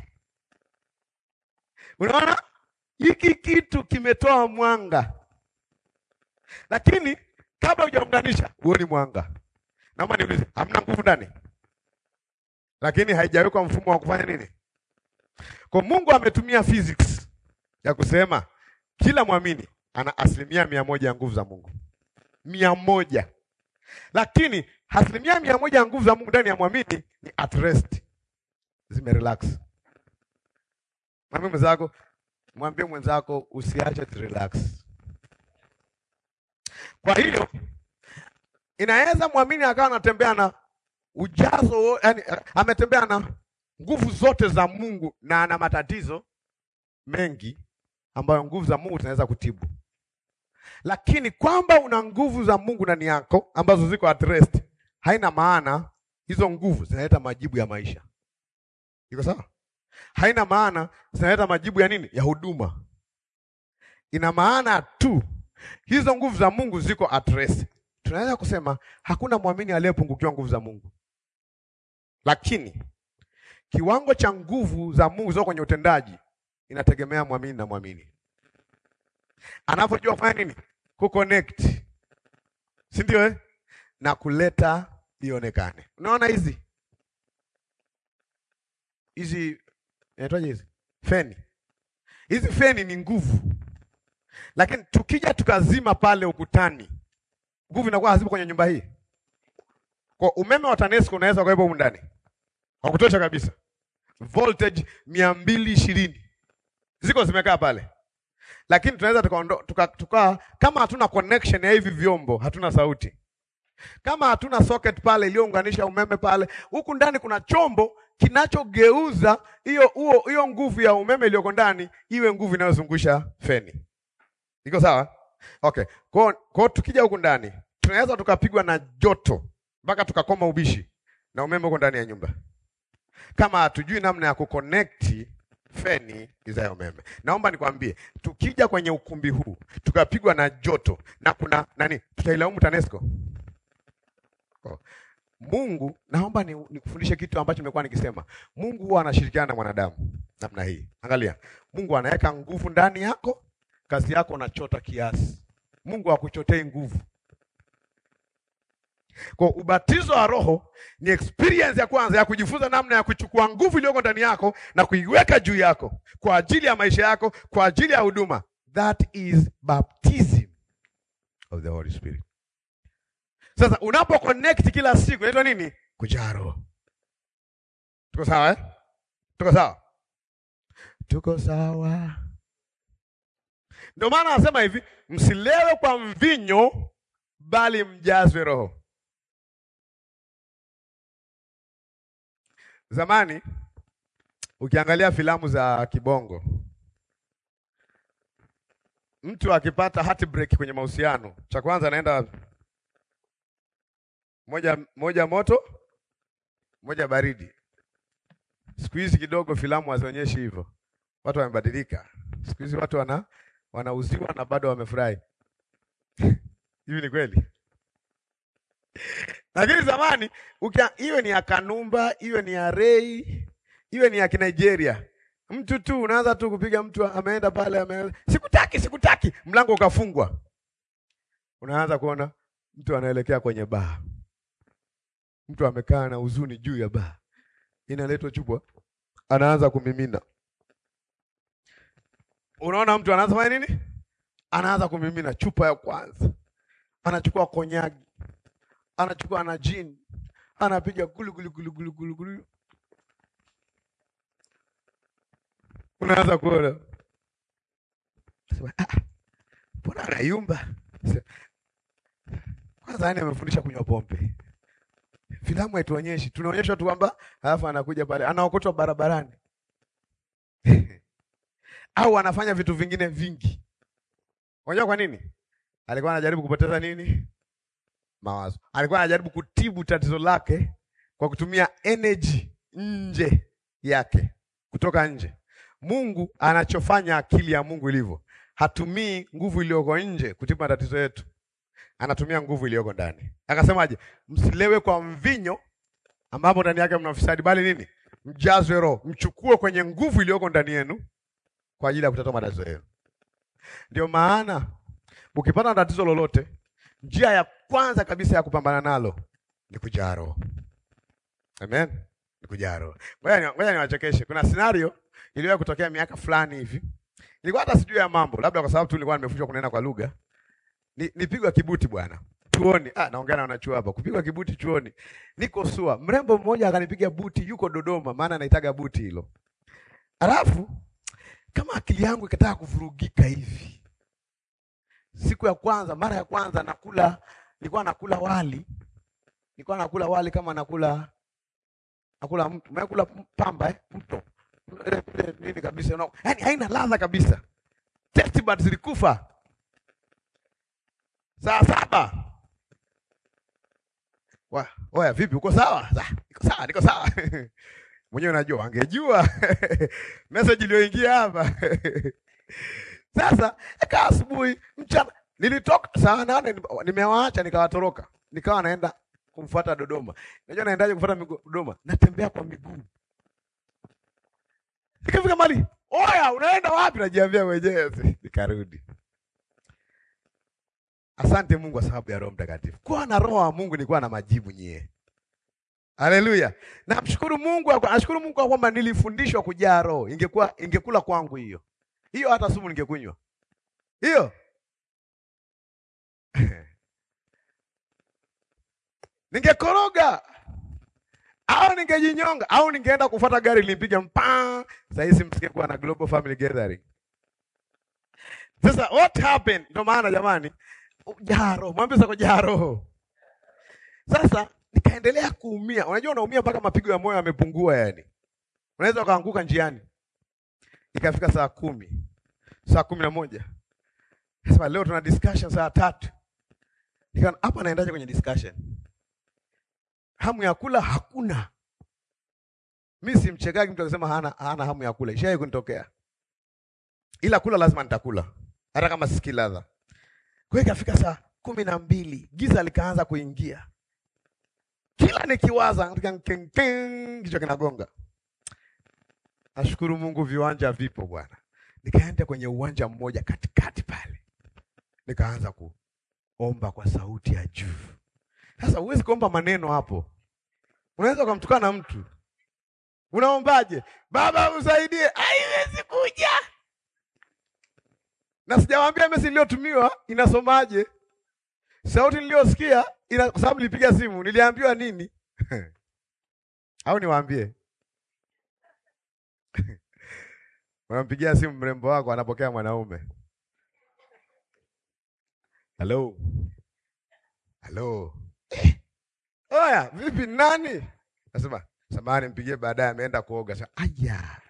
Unaona hiki kitu kimetoa mwanga, lakini kabla hujaunganisha huoni mwanga, Naomba niulize, hamna nguvu ndani, lakini haijawekwa mfumo wa kufanya nini? Kwa Mungu ametumia physics ya kusema kila mwamini ana asilimia mia moja ya nguvu za Mungu, mia moja. Lakini asilimia mia moja ya nguvu za Mungu ndani ya mwamini ni at rest, zimerelax. Mwambie mwenzako, mwambie mwenzako usiache relax. Kwa hiyo inaweza mwamini akawa anatembea na ujazo, yani ametembea na nguvu zote za Mungu na ana matatizo mengi ambayo nguvu za Mungu zinaweza kutibu, lakini kwamba una nguvu za Mungu ndani yako ambazo ziko at rest, haina maana hizo nguvu zinaleta majibu ya maisha. Iko sawa? Haina maana zinaleta majibu ya nini? Ya huduma. Ina maana tu hizo nguvu za Mungu ziko at rest. Tunaweza kusema hakuna mwamini aliyepungukiwa nguvu za Mungu, lakini kiwango cha nguvu za Mungu ziko kwenye utendaji inategemea mwamini na mwamini anavyojua kufanya nini, kuconnect, si ndio eh? na kuleta ionekane. Unaona hizi hizi inaitwaje hizi feni, hizi feni ni nguvu, lakini tukija tukazima pale ukutani, nguvu inakuwa hazipo kwenye nyumba hii. Kwa umeme wa TANESCO unaweza kuwepo humu ndani kwa kutosha kabisa, voltage mia mbili ishirini ziko zimekaa pale, lakini tunaweza tukaondoa tuka, tuka, kama hatuna connection ya hivi vyombo, hatuna sauti. Kama hatuna socket pale iliyounganisha umeme pale, huku ndani kuna chombo kinachogeuza hiyo huo hiyo nguvu ya umeme iliyoko ndani iwe nguvu inayozungusha feni. Iko sawa? Okay. Kwa kwa tukija huku ndani, tunaweza tukapigwa na joto mpaka tukakoma ubishi na umeme uko ndani ya nyumba, kama hatujui namna ya kuconnect feni za umeme. Naomba nikwambie, tukija kwenye ukumbi huu tukapigwa na joto na kuna nani, tutailaumu TANESCO? Oh. Mungu, naomba nikufundishe kitu ambacho nimekuwa nikisema. Mungu huwa anashirikiana na mwanadamu namna hii. Angalia, Mungu anaweka nguvu ndani yako, kazi yako unachota kiasi. Mungu hakuchotei nguvu. Kwa ubatizo wa Roho ni experience ya kwanza ya kujifunza namna ya kuchukua nguvu iliyoko ndani yako na kuiweka juu yako kwa ajili ya maisha yako, kwa ajili ya huduma. That is baptism of the Holy Spirit. Sasa unapo connect kila siku inaitwa nini? Kujaa Roho. Tuko sawa eh? Tuko sawa, tuko sawa. Ndio maana anasema hivi, msilewe kwa mvinyo, bali mjazwe Roho. Zamani ukiangalia filamu za kibongo, mtu akipata heartbreak kwenye mahusiano, cha kwanza anaenda moja moja moto moja baridi. Siku hizi kidogo filamu hazionyeshi hivyo, watu wamebadilika. Siku hizi watu wana wanauziwa na bado wamefurahi. Hivi ni kweli? Lakini zamani iwe ni ya Kanumba, iwe ni ya Rei, iwe ni ya Kinigeria, mtu tu unaanza tu kupiga, mtu ameenda pale, ame sikutaki, sikutaki, mlango ukafungwa, unaanza kuona mtu anaelekea kwenye baa, mtu amekaa na huzuni juu ya baa, inaletwa chupa, anaanza kumimina. Unaona mtu anaanza fanya nini? Anaanza kumimina chupa ya kwanza, anachukua konyagi anachukua na jini anapiga gulu gulu gulu gulu gulu gulu, unaanza kuona mbona anayumba kwanza. Yani amefundisha kunywa pombe, filamu haituonyeshi, tunaonyeshwa tu kwamba, alafu anakuja pale anaokotwa barabarani au anafanya vitu vingine vingi. Unajua kwa nini? Alikuwa anajaribu kupoteza nini? Mawazo. Alikuwa anajaribu kutibu tatizo lake kwa kutumia energy nje yake, kutoka nje. Mungu anachofanya, akili ya Mungu ilivyo, hatumii nguvu iliyoko nje kutibu matatizo yetu, anatumia nguvu iliyoko ndani. Akasemaje? Msilewe kwa mvinyo ambapo ndani yake mna ufisadi, bali nini? Mjazwe Roho, mchukue kwenye nguvu iliyoko ndani yenu kwa ajili ya kutatua matatizo yenu. Ndio maana ukipata tatizo lolote njia ya kwanza kabisa ya kupambana nalo ni kujaa Roho. Amen, ni kujaa Roho. Ngoja ni- ngoja niwachekeshe. Kuna scenario iliwahi kutokea miaka fulani hivi, nilikuwa hata sijui ya mambo, labda kwa sababu tu nilikuwa nimefundishwa kunena kwa lugha. Ni, nipigwa kibuti bwana chuoni. Ah, naongea na wanachuo hapa, kupigwa kibuti chuoni. Niko SUA, mrembo mmoja akanipiga buti, yuko Dodoma, maana anaitaga buti hilo. Alafu kama akili yangu ikataka kuvurugika hivi, siku ya kwanza, mara ya kwanza nakula, nilikuwa nakula wali, nilikuwa nakula wali kama nakula nakula mtu, nakula pamba eh, mto ile ile nini kabisa, no. Yani haina ladha kabisa, taste buds zilikufa. Saa saba Wa, oya vipi uko sawa? Sa, niko sawa, niko sawa. Mwenyewe unajua angejua message iliyoingia hapa. Sasa ika asubuhi mchana nilitoka saa nane nime- nimewaacha nikawatoroka. Nikawa naenda kumfuata Dodoma. Unajua naendaje kufuata migu- Dodoma? Natembea kwa miguu. Nikafika mali. Oya, unaenda wapi? Najiambia mwenyewe. Nikarudi. Asante Mungu kwa sababu ya Roho Mtakatifu. Kuwa na Roho wa Mungu ni kuwa na majibu nyie. Haleluya. Namshukuru Mungu, nashukuru Mungu kwa kwamba nilifundishwa kujaa Roho. Ingekuwa ingekula kwangu hiyo. Hiyo hata sumu ningekunywa. Hiyo. Ningekoroga au ningejinyonga au ningeenda kufuata gari limpiga mpaa. Sasa hizi msingekuwa na Global Family Gathering. Sasa what happened? Ndio maana jamani, jaa roho, mwambie sasa jaa roho. Sasa nikaendelea kuumia. Unajua unaumia mpaka mapigo ya moyo yamepungua yani. Unaweza ukaanguka njiani. Ikafika saa kumi, saa kumi na moja. Sasa leo tuna discussion saa tatu. Nika hapa naendaje kwenye discussion? Hamu ya kula hakuna. Mimi simchekagi mtu akisema hana, hana hamu ya kula. Ishawahi kunitokea. Ila kula lazima nitakula. Hata kama sisikii ladha. Kwa hiyo ikafika saa kumi na mbili giza likaanza kuingia. Kila nikiwaza katika keng keng kichwa kinagonga. Nashukuru Mungu viwanja vipo bwana. Nikaenda kwenye uwanja mmoja katikati pale. Nikaanza kuomba kwa sauti ya juu. Sasa huwezi kuomba maneno hapo. Unaweza ukamtukana mtu. Unaombaje? Baba usaidie. Haiwezi kuja. Na sijawaambia message iliyotumiwa inasomaje. Sauti niliyosikia ina kwa sababu nilipiga simu, niliambiwa nini? Au niwaambie? Unampigia simu mrembo wako anapokea mwanaume. Hello. Hello. Eh. Oya, vipi nani? Nasema, samahani mpigie baadaye ameenda kuoga. Sasa aya.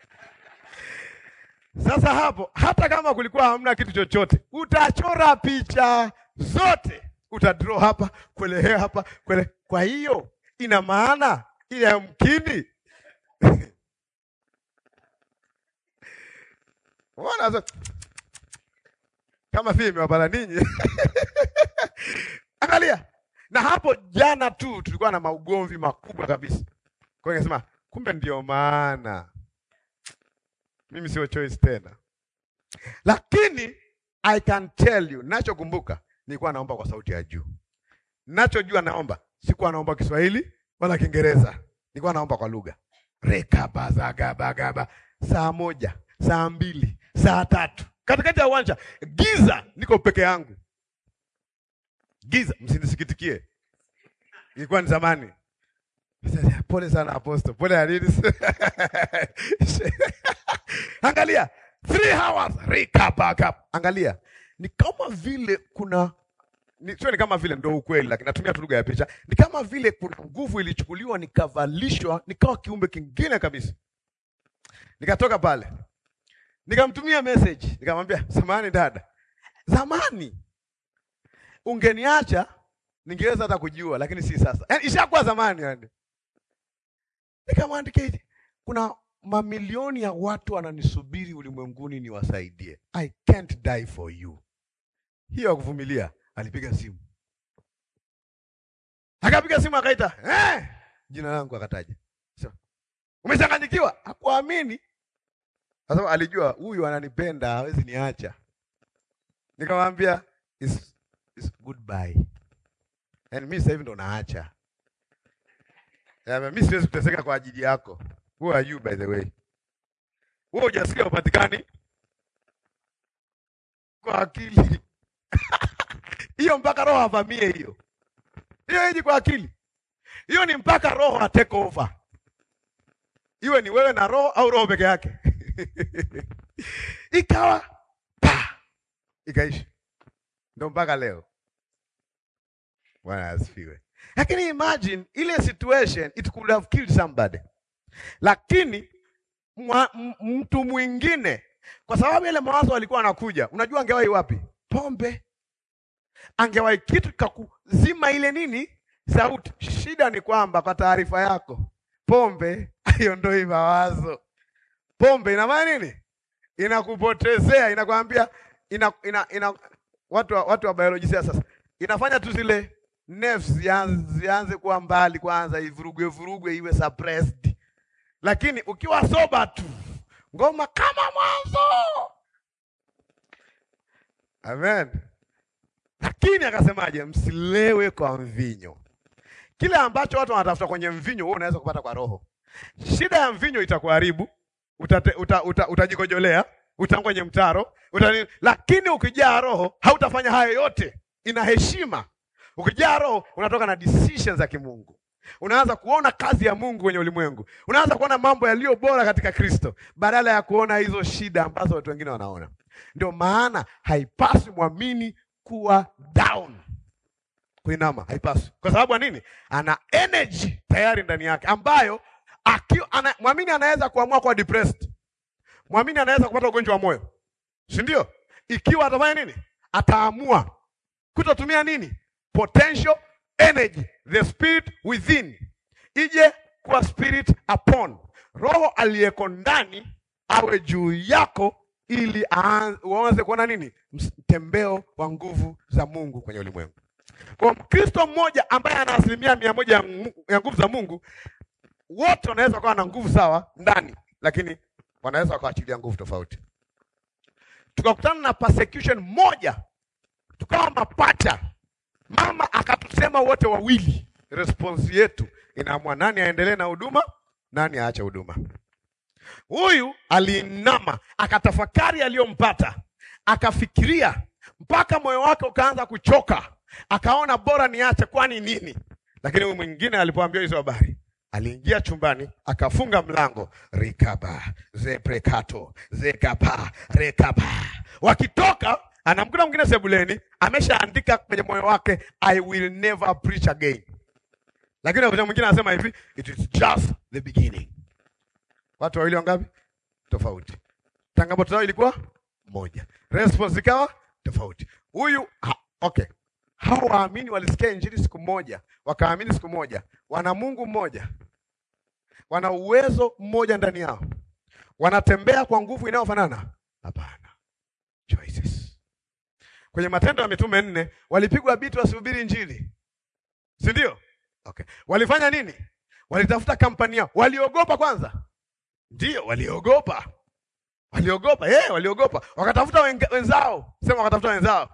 Sasa hapo hata kama kulikuwa hamna kitu chochote, utachora picha zote, utadraw hapa, kuelehea hapa, kuele. Kwa hiyo ina maana ile yamkini Unaona sasa kama vile imewapata ninyi. Angalia. Na hapo jana tu tulikuwa na maugomvi makubwa kabisa. Kwa hiyo nikasema kumbe ndio maana mimi sio choice tena. Lakini I can tell you, nachokumbuka nilikuwa naomba kwa sauti ya juu. Nachojua naomba, sikuwa naomba Kiswahili wala Kiingereza. Nilikuwa naomba kwa lugha. Rekabazagabagaba. Saa moja, saa mbili, saa tatu. Katikati ya uwanja, giza, niko peke yangu. Giza, msinisikitikie. Ilikuwa ni zamani. Pole sana Apostle. Pole Alidis. Angalia, three hours recap Angalia, ni kama vile kuna ni, sio ni kama vile ndo ukweli, lakini natumia tu lugha ya picha. Ni kama vile kuna nguvu ilichukuliwa, nikavalishwa, nikawa kiumbe kingine kabisa. Nikatoka pale, nikamtumia message, nikamwambia samahani dada, zamani ungeniacha ningeweza hata kujua, lakini si sasa. Yani ishakuwa zamani yani. Nikamwandikia hivi, kuna mamilioni ya watu wananisubiri ulimwenguni niwasaidie. I can't die for you. Hiyo ya kuvumilia. Alipiga simu, akapiga simu akaita, eh, jina langu akataja. So, umechanganyikiwa? Hakuamini kwa sababu alijua huyu ananipenda, hawezi niacha. Nikamwambia it's, it's goodbye. And mimi sasa hivi ndo naacha. Ya, mimi siwezi kuteseka kwa ajili yako. Who are you by the way? Wewe hujasikia upatikani kwa akili. Hiyo mpaka roho avamie hiyo. Hiyo hiji kwa akili. Hiyo ni mpaka roho a take over. Iwe ni wewe na roho au roho peke yake. Ikawa pa ikaishi. Ndio mpaka leo. Bwana asifiwe. Lakini imagine ile situation it could have killed somebody. Lakini mwa, m- mtu mwingine kwa sababu ile mawazo alikuwa anakuja, unajua angewahi wapi? Pombe. Angewahi kitu kakuzima ile nini sauti. Shida ni kwamba, kwa taarifa yako, pombe haiondoi mawazo. Pombe ina maana nini? Inakupotezea, inakwambia ina, ina, ina, watu wa, watu wa biolojia sasa inafanya tu zile nerves zianze, zianze kuwa mbali kwanza, ivurugwe vurugwe, iwe suppressed. Lakini ukiwa soba tu, ngoma kama mwanzo. Amen. Lakini akasemaje? Msilewe kwa mvinyo. Kile ambacho watu wanatafuta kwenye mvinyo, wewe unaweza kupata kwa roho. Shida ya mvinyo itakuharibu, utate, uta, uta, utajikojolea, utaanguka kwenye mtaro, uta, lakini ukijaa roho hautafanya hayo yote. Ina heshima. Ukijaa roho unatoka na decisions za kimungu. Unaanza kuona kazi ya Mungu kwenye ulimwengu. Unaanza kuona mambo yaliyo bora katika Kristo badala ya kuona hizo shida ambazo watu wengine wanaona. Ndio maana haipaswi mwamini kuwa down. Kuinama haipaswi. Kwa sababu ya nini? Ana energy tayari ndani yake ambayo akiwa ana, mwamini anaweza kuamua kuwa depressed. Mwamini anaweza kupata ugonjwa wa moyo. Si ndio? Ikiwa atafanya nini? Ataamua kutotumia nini? Potential energy, the spirit within. Ije kuwa spirit upon. Roho aliyeko ndani awe juu yako ili aan- uanze kuona nini? Mtembeo wa nguvu za Mungu kwenye ulimwengu. Kwa Mkristo mmoja ambaye ana asilimia mia moja ya Mu- ya nguvu za Mungu, wote wanaweza kuwa na nguvu sawa ndani, lakini wanaweza wakaachilia nguvu tofauti. Tukakutana na persecution moja, tukawa mapacha, mama akatusema wote wawili. Response yetu inaamua nani aendelee na huduma, nani aache huduma. Huyu aliinama akatafakari aliyompata, akafikiria mpaka moyo wake ukaanza kuchoka, akaona bora niache, kwani nini? Lakini huyu mwingine alipoambiwa hizo habari, aliingia chumbani akafunga mlango, rikaba zeprekato zekapa rekaba. Wakitoka anamkuta mwingine sebuleni, ameshaandika kwenye moyo wake, I will never preach again. Lakini wakati mwingine anasema hivi, it is just the beginning. Watu wawili wangapi? Tofauti. Changamoto zao ilikuwa moja, response ikawa tofauti. Huyu ha, okay, hao waamini walisikia injili siku moja, wakaamini siku moja, wana Mungu mmoja, wana uwezo mmoja ndani yao, wanatembea kwa nguvu inayofanana? Hapana. Choices. Kwenye Matendo ya Mitume nne walipigwa biti wasihubiri injili, si ndio? Okay, walifanya nini? Walitafuta kampani yao, waliogopa kwanza Ndiyo, waliogopa, waliogopa eh, waliogopa, wakatafuta wenga- wenzao, sema wakatafuta wenzao.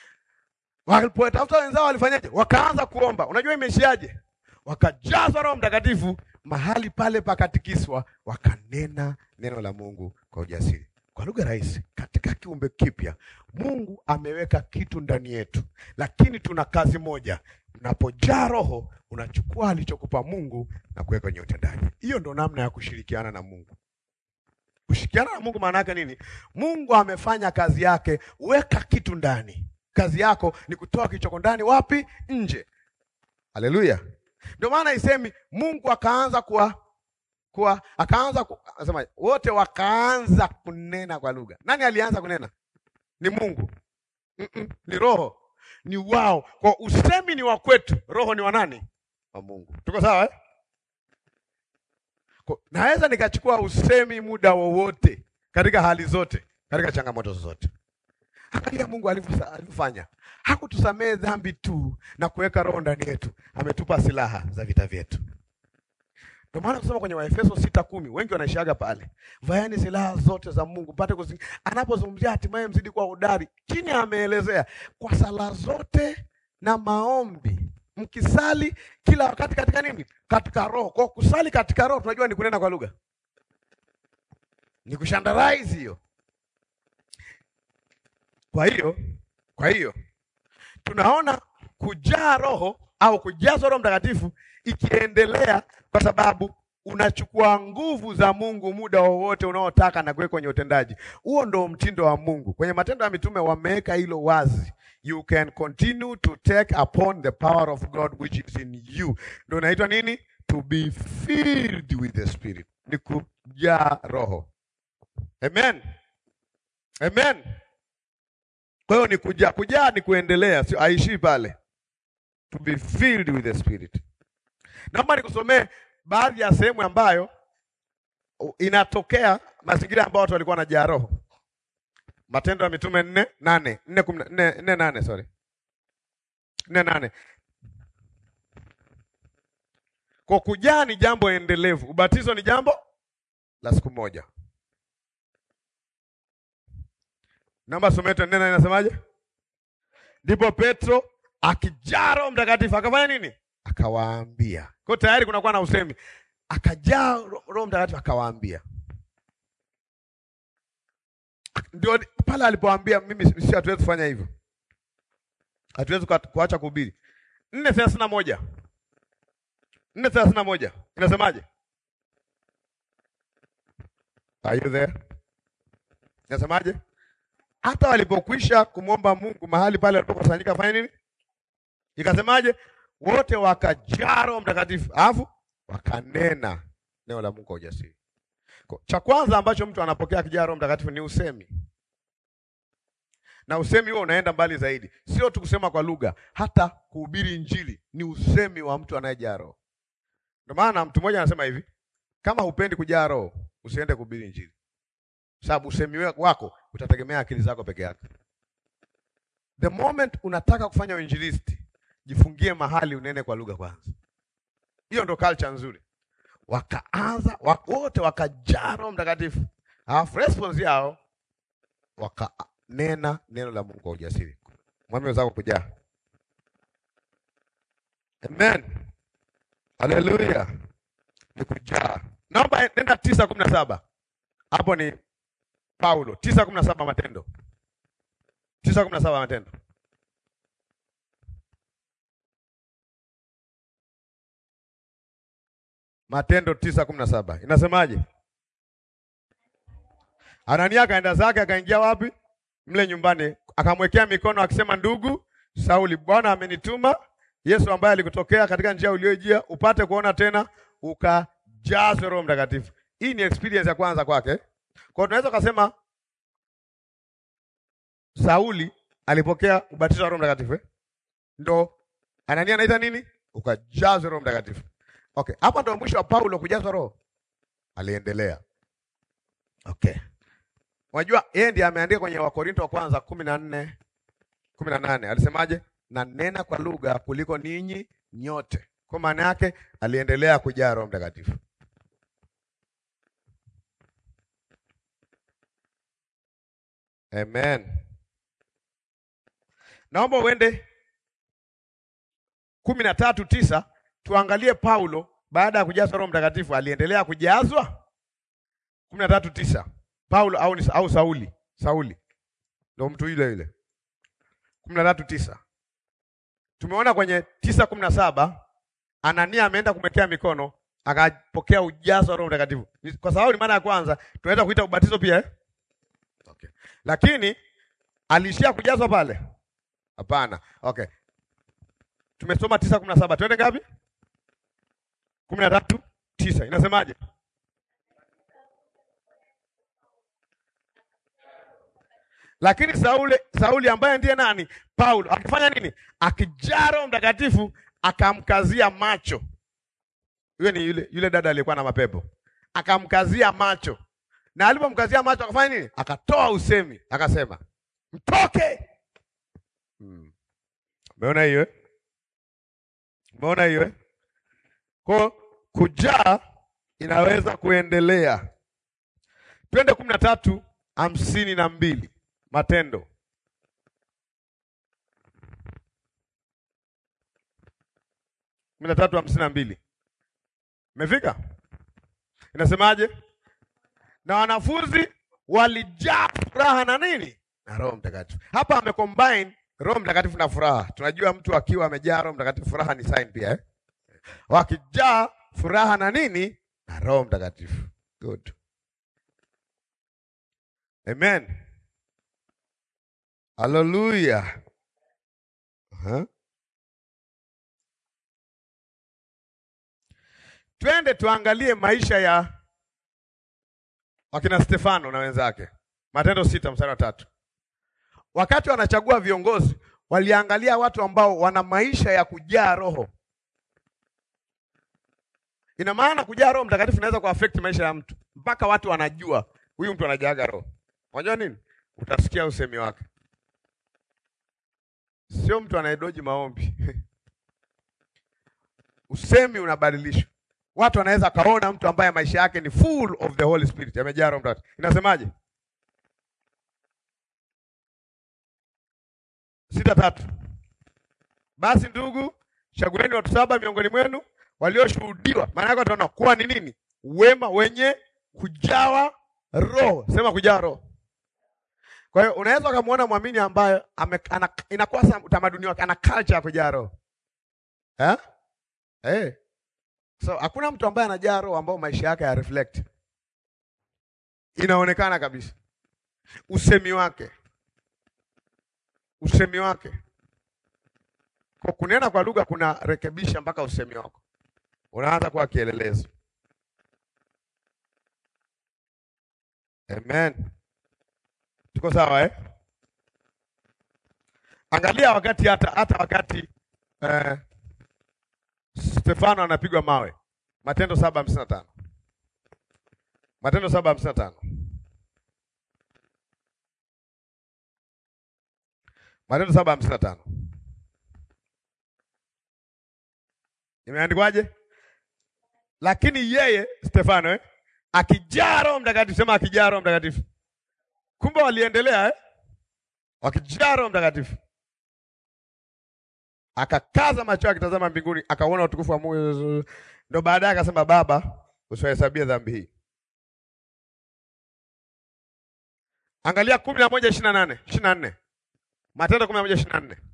Walipotafuta wenzao walifanyaje? Wakaanza kuomba. Unajua imeishiaje? Wakajazwa Roho Mtakatifu, mahali pale pakatikiswa, wakanena neno la Mungu kwa ujasiri. Kwa lugha rahisi, katika kiumbe kipya Mungu ameweka kitu ndani yetu, lakini tuna kazi moja. Unapojaa Roho, unachukua alichokupa Mungu na kuweka kwenye utendaji. Hiyo ndo namna ya kushirikiana na Mungu. Kushirikiana na Mungu maana yake nini? Mungu amefanya kazi yake, weka kitu ndani. Kazi yako ni kutoa kilichoko ndani, wapi? Nje. Haleluya! Ndio maana isemi Mungu akaanza kuwa kuwa akaanza ku, anasema wote wakaanza kunena kwa lugha. Nani alianza kunena? Ni Mungu. Mm-mm, ni Roho, ni wao. Kwa usemi ni wa kwetu, Roho ni wa nani? Wa Mungu. Tuko sawa eh? Kwa- Naweza nikachukua usemi muda wowote katika hali zote, katika changamoto zote. Angalia Mungu alivyosa- alivyofanya. Hakutusamehe dhambi tu na kuweka roho ndani yetu, ametupa silaha za vita vyetu. Ndio maana kusema kwenye Waefeso sita kumi wengi wanaishaga pale, vaeni silaha zote za Mungu mpate kuzi. Anapozungumzia hatimaye mzidi kuwa hodari, chini ameelezea kwa sala zote na maombi mkisali kila wakati katika nini? Katika roho. Kwa kusali katika roho tunajua ni kunena kwa lugha, ni kushandarize hiyo. Kwa hiyo kwa hiyo tunaona kujaa roho au kujazwa Roho Mtakatifu ikiendelea, kwa sababu unachukua nguvu za Mungu muda wowote unaotaka na kuweka kwenye utendaji. Huo ndo mtindo wa Mungu. Kwenye Matendo ya Mitume wameweka hilo wazi, you can continue to take upon the power of God which is in you. Ndio inaitwa nini? To be filled with the Spirit, ni kujaa roho. Amen, amen. Kwa hiyo ni kujaa, kujaa ni kuendelea, sio aishii pale. To be filled with the Spirit. Naomba nikusomee baadhi ya sehemu ambayo inatokea mazingira ambayo watu walikuwa wanajaa roho. Matendo ya Mitume nne nane nne kumi na- nne nne nane sorry nne nane. Kwa kujaa ni jambo endelevu, ubatizo ni jambo la siku moja. Naomba someto nne nane inasemaje? Ndipo Petro akijaa Roho Mtakatifu akafanya nini? Akawaambia. Kwa tayari kunakuwa na usemi, akajaa Ro- Roho Mtakatifu akawaambia. Ndio pale alipoambia mimi si hatuwezi kufanya hivyo, hatuwezi kuat- kuacha kuhubiri. nne thelathini na moja nne thelathini na moja inasemaje? Are you there? Inasemaje? Hata walipokwisha kumwomba Mungu mahali pale walipokusanyika fanya nini? Ikasemaje? Wote wakajaa Roho Mtakatifu, alafu wakanena neno la Mungu kwa ujasiri. Kwa- Cha kwanza ambacho mtu anapokea akijaa Roho Mtakatifu ni usemi, na usemi huo unaenda mbali zaidi, sio tu kusema kwa lugha, hata kuhubiri Injili ni usemi wa mtu anayejaa Roho. Ndio maana mtu mmoja anasema hivi, kama hupendi kujaa Roho usiende kuhubiri Injili, sababu usemi wako utategemea akili zako peke yake. The moment unataka kufanya uinjilisti, jifungie mahali unene kwa lugha kwanza. Hiyo ndo culture nzuri. Wakaanza wa- wote wakajaa Roho Mtakatifu, alafu response yao wakanena neno la Mungu kwa ujasiri. Mwambie wenzako kujaa. Amen, haleluya, ni kujaa. Naomba nenda tisa kumi na saba hapo ni Paulo tisa kumi na saba Matendo tisa kumi na saba Matendo. Matendo tisa kumi na saba inasemaje? Anania akaenda zake akaingia wapi? Mle nyumbani, akamwekea mikono akisema, ndugu Sauli, Bwana amenituma Yesu ambaye alikutokea katika njia uliyojia upate kuona tena, ukajazwe Roho Mtakatifu. Hii ni experience ya kwanza kwake. Kwa hiyo tunaweza kusema Sauli alipokea ubatizo wa Roho Mtakatifu eh? Ndo Anania anaita nini? Ukajazwe Roho Mtakatifu. Okay, hapa ndo mwisho wa Paulo kujazwa Roho. Aliendelea. Okay. Unajua yeye ndiye ameandika kwenye Wakorinto wa kwanza kumi na nne kumi na nane alisemaje? Na nena kwa lugha kuliko ninyi nyote. Kwa maana yake aliendelea kujaa Roho Mtakatifu. Amen. Naomba uende kumi na tatu tisa tuangalie Paulo baada ya kujazwa Roho Mtakatifu aliendelea kujazwa. kumi na tatu tisa Paulo au, ni- au Sauli Sauli ndio mtu yule yule. kumi na tatu tisa tumeona kwenye tisa kumi na saba Anania ameenda kumwekea mikono akapokea ujazo wa Roho Mtakatifu. Ni- Kwa sababu ni mara ya kwanza, tunaweza kuita ubatizo pia eh? Okay. Lakini aliishia kujazwa pale? Hapana. Okay. Tumesoma tisa kumi na saba twende ngapi? kumi na tatu tisa inasemaje? Lakini Sauli, Sauli ambaye ndiye nani? Paulo akifanya nini? Akijaa Roho Mtakatifu akamkazia macho. Yule ni yule, yule dada aliyekuwa na mapepo, akamkazia macho, na alipomkazia macho akafanya nini? Akatoa usemi, akasema mtoke. Hmm. Umeona hiyo eh? Umeona hiyo eh? Kwa kujaa inaweza kuendelea. Twende kumi na tatu hamsini na mbili Matendo kumi na tatu hamsini na mbili Umefika? Inasemaje? Na wanafunzi walijaa furaha na nini? Na Roho Mtakatifu. Hapa amecombine Roho Mtakatifu na furaha. Tunajua mtu akiwa amejaa Roho Mtakatifu, furaha ni sign pia eh? Wakijaa furaha na nini? Na Roho Mtakatifu. Good. Amen. Hallelujah. Uh-huh. Twende tuangalie maisha ya wakina Stefano na wenzake. Matendo sita mstari wa tatu. Wakati wanachagua viongozi, waliangalia watu ambao wana maisha ya kujaa Roho. Ina maana kujaa Roho Mtakatifu inaweza kuaffect maisha ya mtu mpaka watu wanajua huyu mtu anajaaga Roho. Unajua nini? Utasikia usemi wake, sio mtu anayedoji maombi usemi unabadilishwa. Watu wanaweza kaona mtu ambaye maisha yake ni full of the Holy Spirit, amejaa Roho Mtakatifu. Inasemaje? sita tatu. Basi ndugu, chagueni watu saba miongoni mwenu walioshuhudiwa, maana yake wataona kuwa ni nini? Wema, wenye kujawa Roho. Sema kujawa Roho. Kwa hiyo unaweza ukamwona mwamini ambaye inakuwa utamaduni wake, ana culture ya kujaa Roho eh? Hey. So hakuna mtu ambaye anajaa Roho ambao maisha yake ya reflect, inaonekana kabisa usemi wake usemi wake kwa kunena kwa lugha kuna rekebisha mpaka usemi wako unaanza kuwa kielelezo. Amen, tuko sawa eh? Angalia wakati hata hata wakati eh, Stefano anapigwa mawe, Matendo saba hamsini na tano Matendo saba hamsini na tano Matendo saba hamsini na tano imeandikwaje? Lakini yeye Stefano eh, akijaa Roho Mtakatifu. Sema akijaa Roho Mtakatifu. Kumbe waliendelea eh? Wakijaa Roho Mtakatifu, akakaza macho akitazama mbinguni, akaona utukufu wa Mungu. Ndio baadaye akasema, Baba, usiwahesabie dhambi hii. Angalia kumi na moja ishirini na nane ishirini na nne Matendo kumi na moja ishirini na nne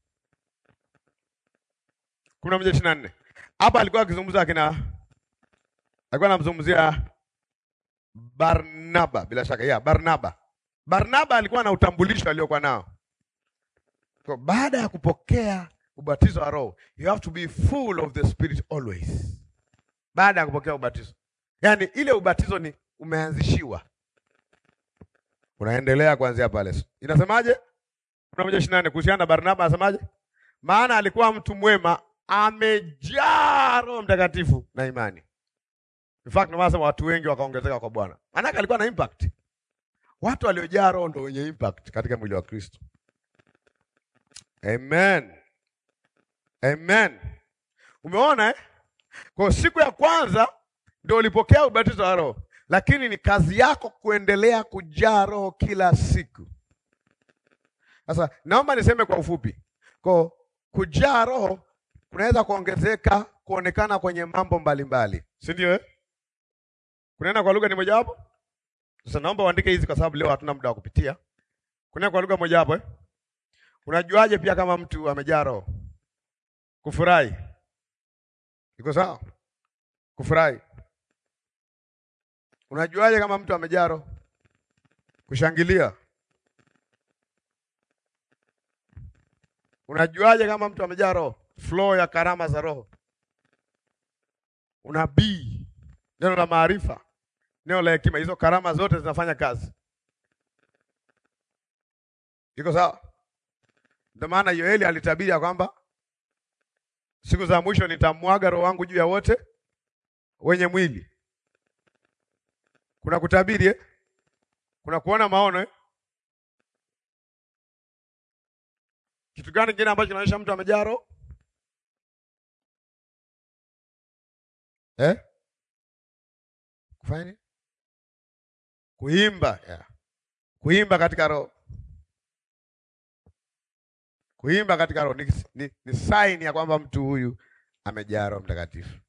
kumi na moja ishirini na nne Hapa alikuwa akizungumza akina, alikuwa anamzungumzia Barnaba, bila shaka ya Barnaba. Barnaba alikuwa na utambulisho aliokuwa nao kwa baada ya kupokea ubatizo wa Roho, you have to be full of the Spirit always. Baada ya kupokea ubatizo, yaani ile ubatizo ni umeanzishiwa, unaendelea kuanzia pale. Inasemaje? kumi na moja ishirini na nne kuhusiana na Barnaba anasemaje? Maana alikuwa mtu mwema, amejaa Roho Mtakatifu na imani. In fact ndio maana watu wengi wakaongezeka kwa Bwana, maanake alikuwa na impact. Watu waliojaa Roho ndio wenye impact katika mwili wa Kristo. Amen. Amen. Umeona eh? Kwa siku ya kwanza ndio ulipokea ubatizo wa Roho, lakini ni kazi yako kuendelea kujaa Roho kila siku. Sasa naomba niseme kwa ufupi, kwa kujaa Roho kunaweza kuongezeka kuonekana kwenye mambo mbalimbali, si ndio eh? Kunena kwa lugha ni mojawapo. Sasa naomba uandike hizi kwa sababu leo hatuna muda wa kupitia. Kunena kwa lugha mojawapo eh? Unajuaje pia kama mtu amejaa Roho? Kufurahi. Iko sawa? Kufurahi. Unajuaje kama mtu amejaa Roho? Kushangilia. Unajuaje kama mtu amejaa Roho? Flow ya karama za Roho. Unabii, neno la maarifa, neno la hekima, hizo karama zote zinafanya kazi. Iko sawa? Ndio maana Yoeli alitabiri ya kwamba siku za mwisho nitamwaga roho wangu juu ya wote wenye mwili. Kuna kutabiri eh? Kuna kuona maono eh? Kitu gani kingine ambacho kinaonyesha mtu amejaa roho eh? Kufanya nini? Kuimba yeah. Kuimba katika roho kuimba katika roho ni, ni, ni sign ya kwamba mtu huyu amejaa Roho Mtakatifu.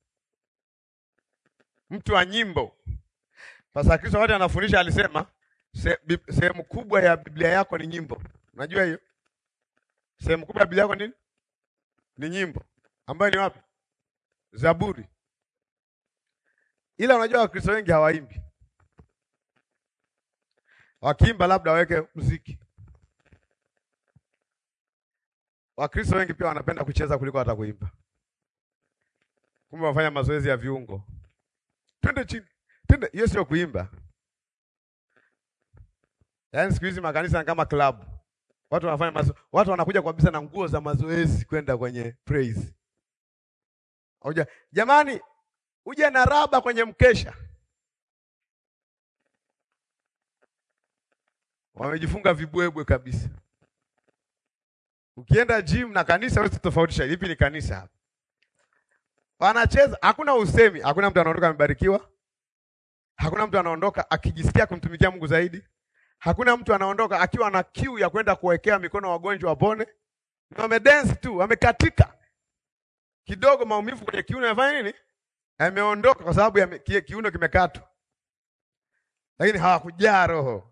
Mtu wa nyimbo. Pastor Kristo wakati anafundisha alisema se- bi- sehemu kubwa ya Biblia yako ni nyimbo. Unajua hiyo? Sehemu kubwa ya Biblia yako nini? Ni nyimbo. Ambayo ni wapi? Zaburi. Ila unajua Wakristo wengi hawaimbi. Wakiimba labda waweke muziki. Wakristo wengi pia wanapenda kucheza kuliko hata kuimba. Kumbe wafanya mazoezi ya viungo. Twende chini. Twende, hiyo sio kuimba. Yaani siku hizi makanisa ni kama club. Watu wanafanya mazo... watu wanakuja kabisa na nguo za mazoezi kwenda kwenye praise. Hoja, jamani uje na raba kwenye mkesha. Wamejifunga vibwebwe kabisa. Ukienda gym na kanisa wewe tofautisha lipi ni kanisa hapa. Wanacheza, hakuna usemi, hakuna mtu anaondoka amebarikiwa. Hakuna mtu anaondoka akijisikia kumtumikia Mungu zaidi. Hakuna mtu anaondoka akiwa na kiu ya kwenda kuwekea mikono wagonjwa wapone. Wamedance tu, wamekatika. Kidogo maumivu kwenye kiuno yafanya nini? Yameondoka kwa sababu ya ki, kiuno kimekatwa. Lakini hawakujaa roho.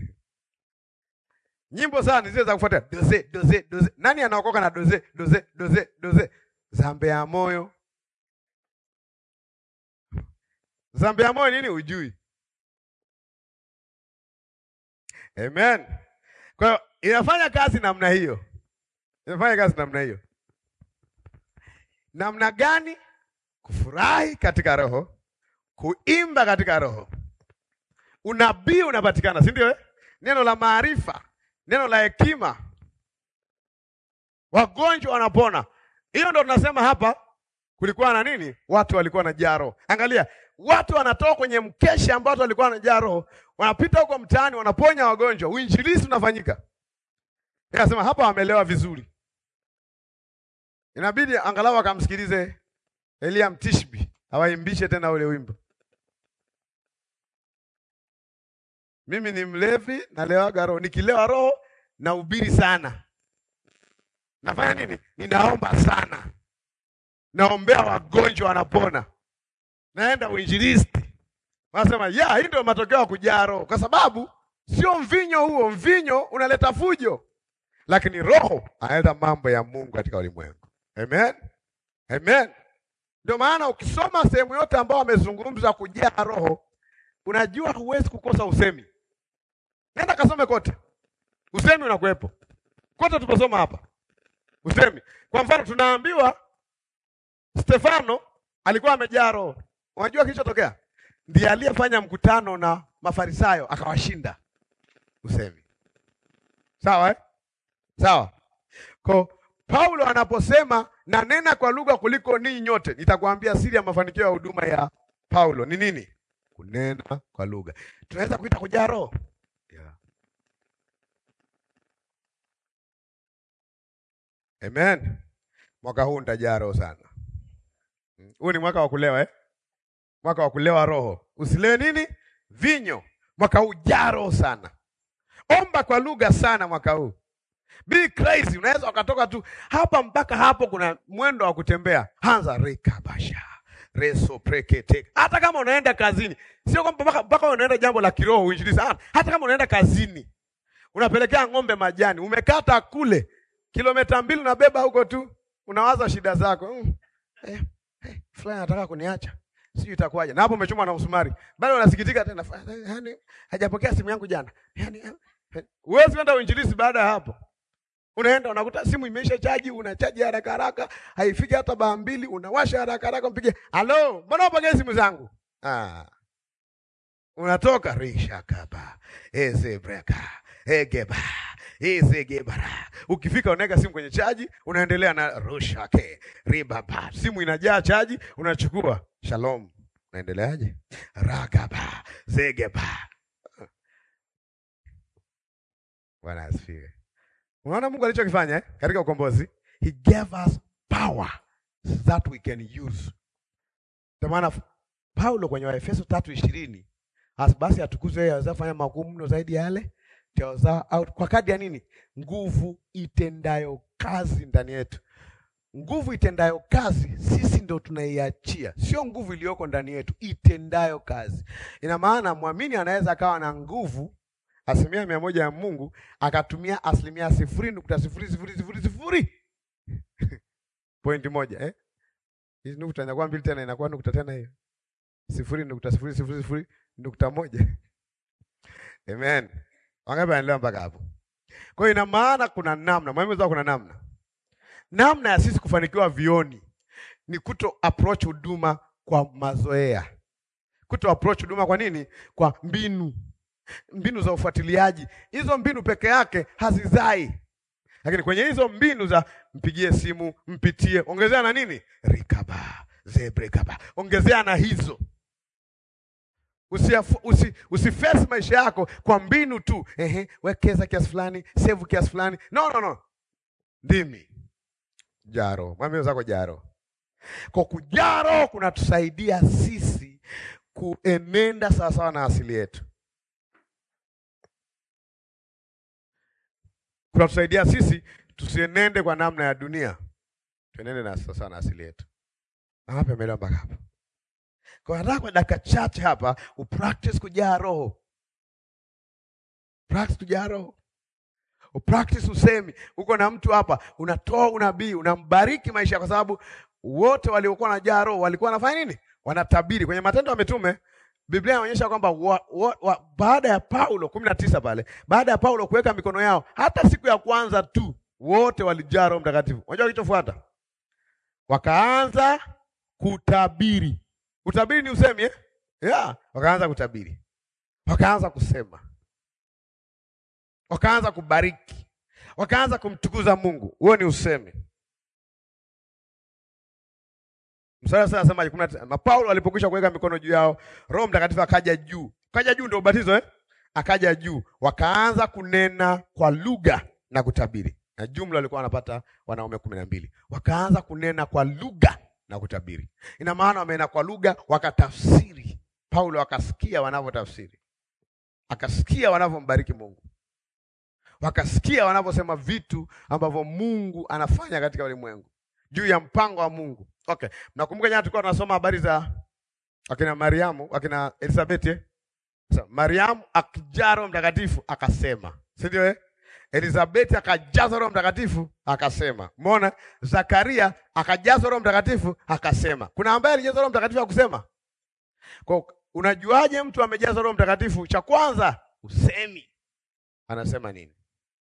Nyimbo sana zile za kufuata doze doze doze. Nani anaokoka na doze doze doze doze? Zambe ya moyo. Zambe ya moyo nini ujui? Amen. Kwa hiyo inafanya kazi namna hiyo. Inafanya kazi namna hiyo. Namna gani? Kufurahi katika roho, kuimba katika roho. Unabii unapatikana, si ndio? eh? Neno la maarifa, neno la hekima, wagonjwa wanapona. Hiyo ndo tunasema hapa. Kulikuwa na nini? Watu walikuwa na jaro. Angalia, watu wanatoka kwenye mkesha ambao watu walikuwa na jaro, wanapita huko mtaani, wanaponya wagonjwa, uinjilisti unafanyika. Nikasema hapa wamelewa vizuri, inabidi angalau akamsikilize Elia Mtishbi awaimbishe tena ule wimbo. Mimi ni mlevi, nalewaga roho. Nikilewa roho nahubiri sana. Nafanya nini? Ninaomba sana, naombea wagonjwa wanapona, naenda uinjilisti. Wanasema ya, hii ndio matokeo ya kujaa roho, kwa sababu sio mvinyo huo. Mvinyo unaleta fujo, lakini roho analeta mambo ya Mungu katika ulimwengu. Amen, amen. Ndio maana ukisoma sehemu yote ambao wamezungumza kujaa roho, unajua huwezi kukosa usemi. Nenda kasome kote, usemi unakuwepo kote. Tuposoma hapa usemi. Kwa mfano, tunaambiwa Stefano alikuwa amejaa roho. Unajua kilichotokea? Ndiye aliyefanya mkutano na Mafarisayo akawashinda. Usemi sawa, eh? Sawa. Kwa Paulo anaposema na nena kwa lugha kuliko ninyi nyote, nitakwambia siri ya mafanikio ya huduma ya Paulo ni nini? Kunena kwa lugha. Tunaweza kuita kujaa roho yeah. Amen. Mwaka huu nitajaa roho sana. Huu ni mwaka wa kulewa eh? Mwaka wa kulewa roho. Usilewe nini? Vinyo. Mwaka huu jaa roho sana. Omba kwa lugha sana mwaka huu. Be crazy. Unaweza ukatoka tu hapa mpaka hapo, kuna mwendo wa kutembea. Hanza rekabasha reso prekete. Hata kama unaenda kazini, sio kwamba mpaka mpaka unaenda jambo la kiroho uinjilisti. Hata kama unaenda kazini, unapelekea ng'ombe majani, umekata kule kilomita mbili, unabeba huko tu, unawaza shida zako mm. eh, eh, fulani anataka kuniacha sijui itakuwaje, na hapo umechoma na msumari, bado unasikitika tena, yani hajapokea simu yangu jana. Yani huwezi kwenda uinjilisti baada ya hapo. Unaenda unakuta simu imeisha chaji, unachaji haraka haraka, haifiki hata baa mbili, unawasha haraka haraka, mpige halo, mbona upokee simu zangu? Ah, unatoka risha kaba ezebreka egeba ezegebara. Ukifika unaweka simu kwenye chaji, unaendelea na rushake ribaba, simu inajaa chaji, unachukua shalom, unaendeleaje? ragaba zegeba. Bwana asifiwe. Unaona Mungu alichokifanya eh? Katika ukombozi, he gave us power that we can use. Ndio maana Paulo kwenye Waefeso tatu ishirini basi atukuzwe yeye aweza fanya makuu mno zaidi ya yale taweza out kwa kadi ya nini? Nguvu itendayo kazi ndani yetu. Nguvu itendayo kazi, sisi ndo tunaiachia, sio nguvu iliyoko ndani yetu itendayo kazi. Ina maana mwamini anaweza akawa na nguvu asilimia mia moja ya Mungu akatumia asilimia sifuri nukta sifuri sifuri sifuri sifuri pointi moja eh? Hizi nukta inakuwa mbili tena inakuwa nukta tena hiyo sifuri nukta sifuri sifuri sifuri nukta moja Amen. Wangapi wanaelewa mpaka hapo? Kwa hiyo ina maana kuna namna, mwalimu kuna namna. Namna ya sisi kufanikiwa vioni ni kuto approach huduma kwa mazoea. Kuto approach huduma kwa nini? Kwa mbinu. Mbinu za ufuatiliaji. Hizo mbinu peke yake hazizai. Lakini kwenye hizo mbinu za mpigie simu, mpitie, ongezea na nini? Rikaba, zebrekaba. Ongezea na hizo. Usiafu, usi, usiface maisha yako kwa mbinu tu. Ehe, wekeza kiasi fulani, save kiasi fulani. No, no, no. Ndimi. Jaro. Mwambie wenzako jaro. Kwa kujaro kunatusaidia sisi kuenenda sawasawa na asili yetu. Kunatusaidia sisi tusienende kwa namna ya dunia. Tuenende na sawasawa na asili yetu. Na hapa imeelewa mpaka hapa. Kwa nataka kwa dakika chache hapa upractice kujaa roho. Practice kujaa roho. Upractice usemi. Uko na mtu hapa, unatoa unabii, unambariki maisha kwa sababu wote waliokuwa na jaa roho walikuwa wanafanya nini? Wanatabiri. Kwenye Matendo ya Mitume Biblia inaonyesha kwamba wa, wa, wa, baada ya Paulo kumi na tisa pale, baada ya Paulo kuweka mikono yao, hata siku ya kwanza tu wote walijaa Roho Mtakatifu. Unajua kilichofuata? Wakaanza kutabiri. Utabiri ni usemi eh? Yeah, wakaanza kutabiri, wakaanza kusema, wakaanza kubariki, wakaanza kumtukuza Mungu. Huo ni usemi. Mstari sasa anasema kuna na Paulo alipokwisha kuweka mikono juu yao, Roho Mtakatifu akaja juu. Akaja juu ndio ubatizo eh? Akaja juu, wakaanza kunena kwa lugha na kutabiri. Na jumla walikuwa wanapata wanaume kumi na mbili. Wakaanza kunena kwa lugha na kutabiri. Ina maana wamenena kwa lugha, wakatafsiri. Paulo akasikia wanavyotafsiri, akasikia wanavyombariki Mungu, wakasikia wanavyosema vitu ambavyo Mungu anafanya katika ulimwengu juu ya mpango wa Mungu. Okay, nakumbuka jana tulikuwa tunasoma habari za akina Mariamu, akina Elizabeth eh? So, Mariamu akijaa Roho Mtakatifu akasema, si ndio eh? Elizabeth akajazwa Roho Mtakatifu akasema. Umeona? Zakaria akajazwa Roho Mtakatifu akasema. Kuna ambaye alijazwa Roho Mtakatifu akusema? Kwa unajuaje mtu amejazwa Roho Mtakatifu? Cha kwanza usemi. Anasema nini?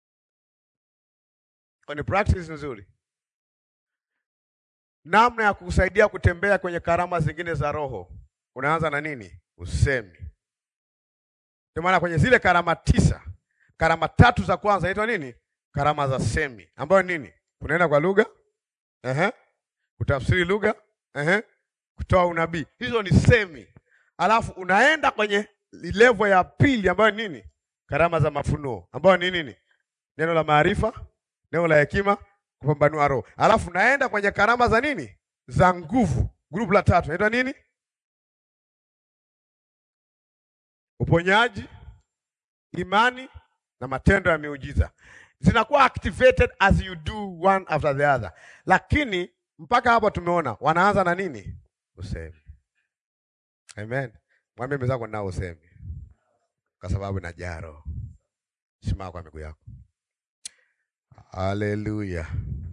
Kwa ni practice nzuri. Namna ya kukusaidia kutembea kwenye karama zingine za Roho. Unaanza na nini? Usemi. Ndio maana kwenye zile karama tisa karama tatu za kwanza inaitwa nini? Karama za semi, ambayo nini? Kunena kwa lugha, ehe, kutafsiri lugha, ehe, kutoa unabii. Hizo ni semi. Alafu unaenda kwenye level ya pili ambayo nini? Karama za mafunuo, ambayo ni nini? Neno la maarifa, neno la hekima, kupambanua roho. Alafu unaenda kwenye karama za nini? Za nguvu. Grupu la tatu inaitwa nini? Uponyaji, imani na matendo ya miujiza zinakuwa activated as you do one after the other, lakini mpaka hapo tumeona wanaanza na nini? Usemi. Amen. Mwambie mwenzako nao usemi, kwa sababu na jaro. Simama kwa miguu yako. Haleluya.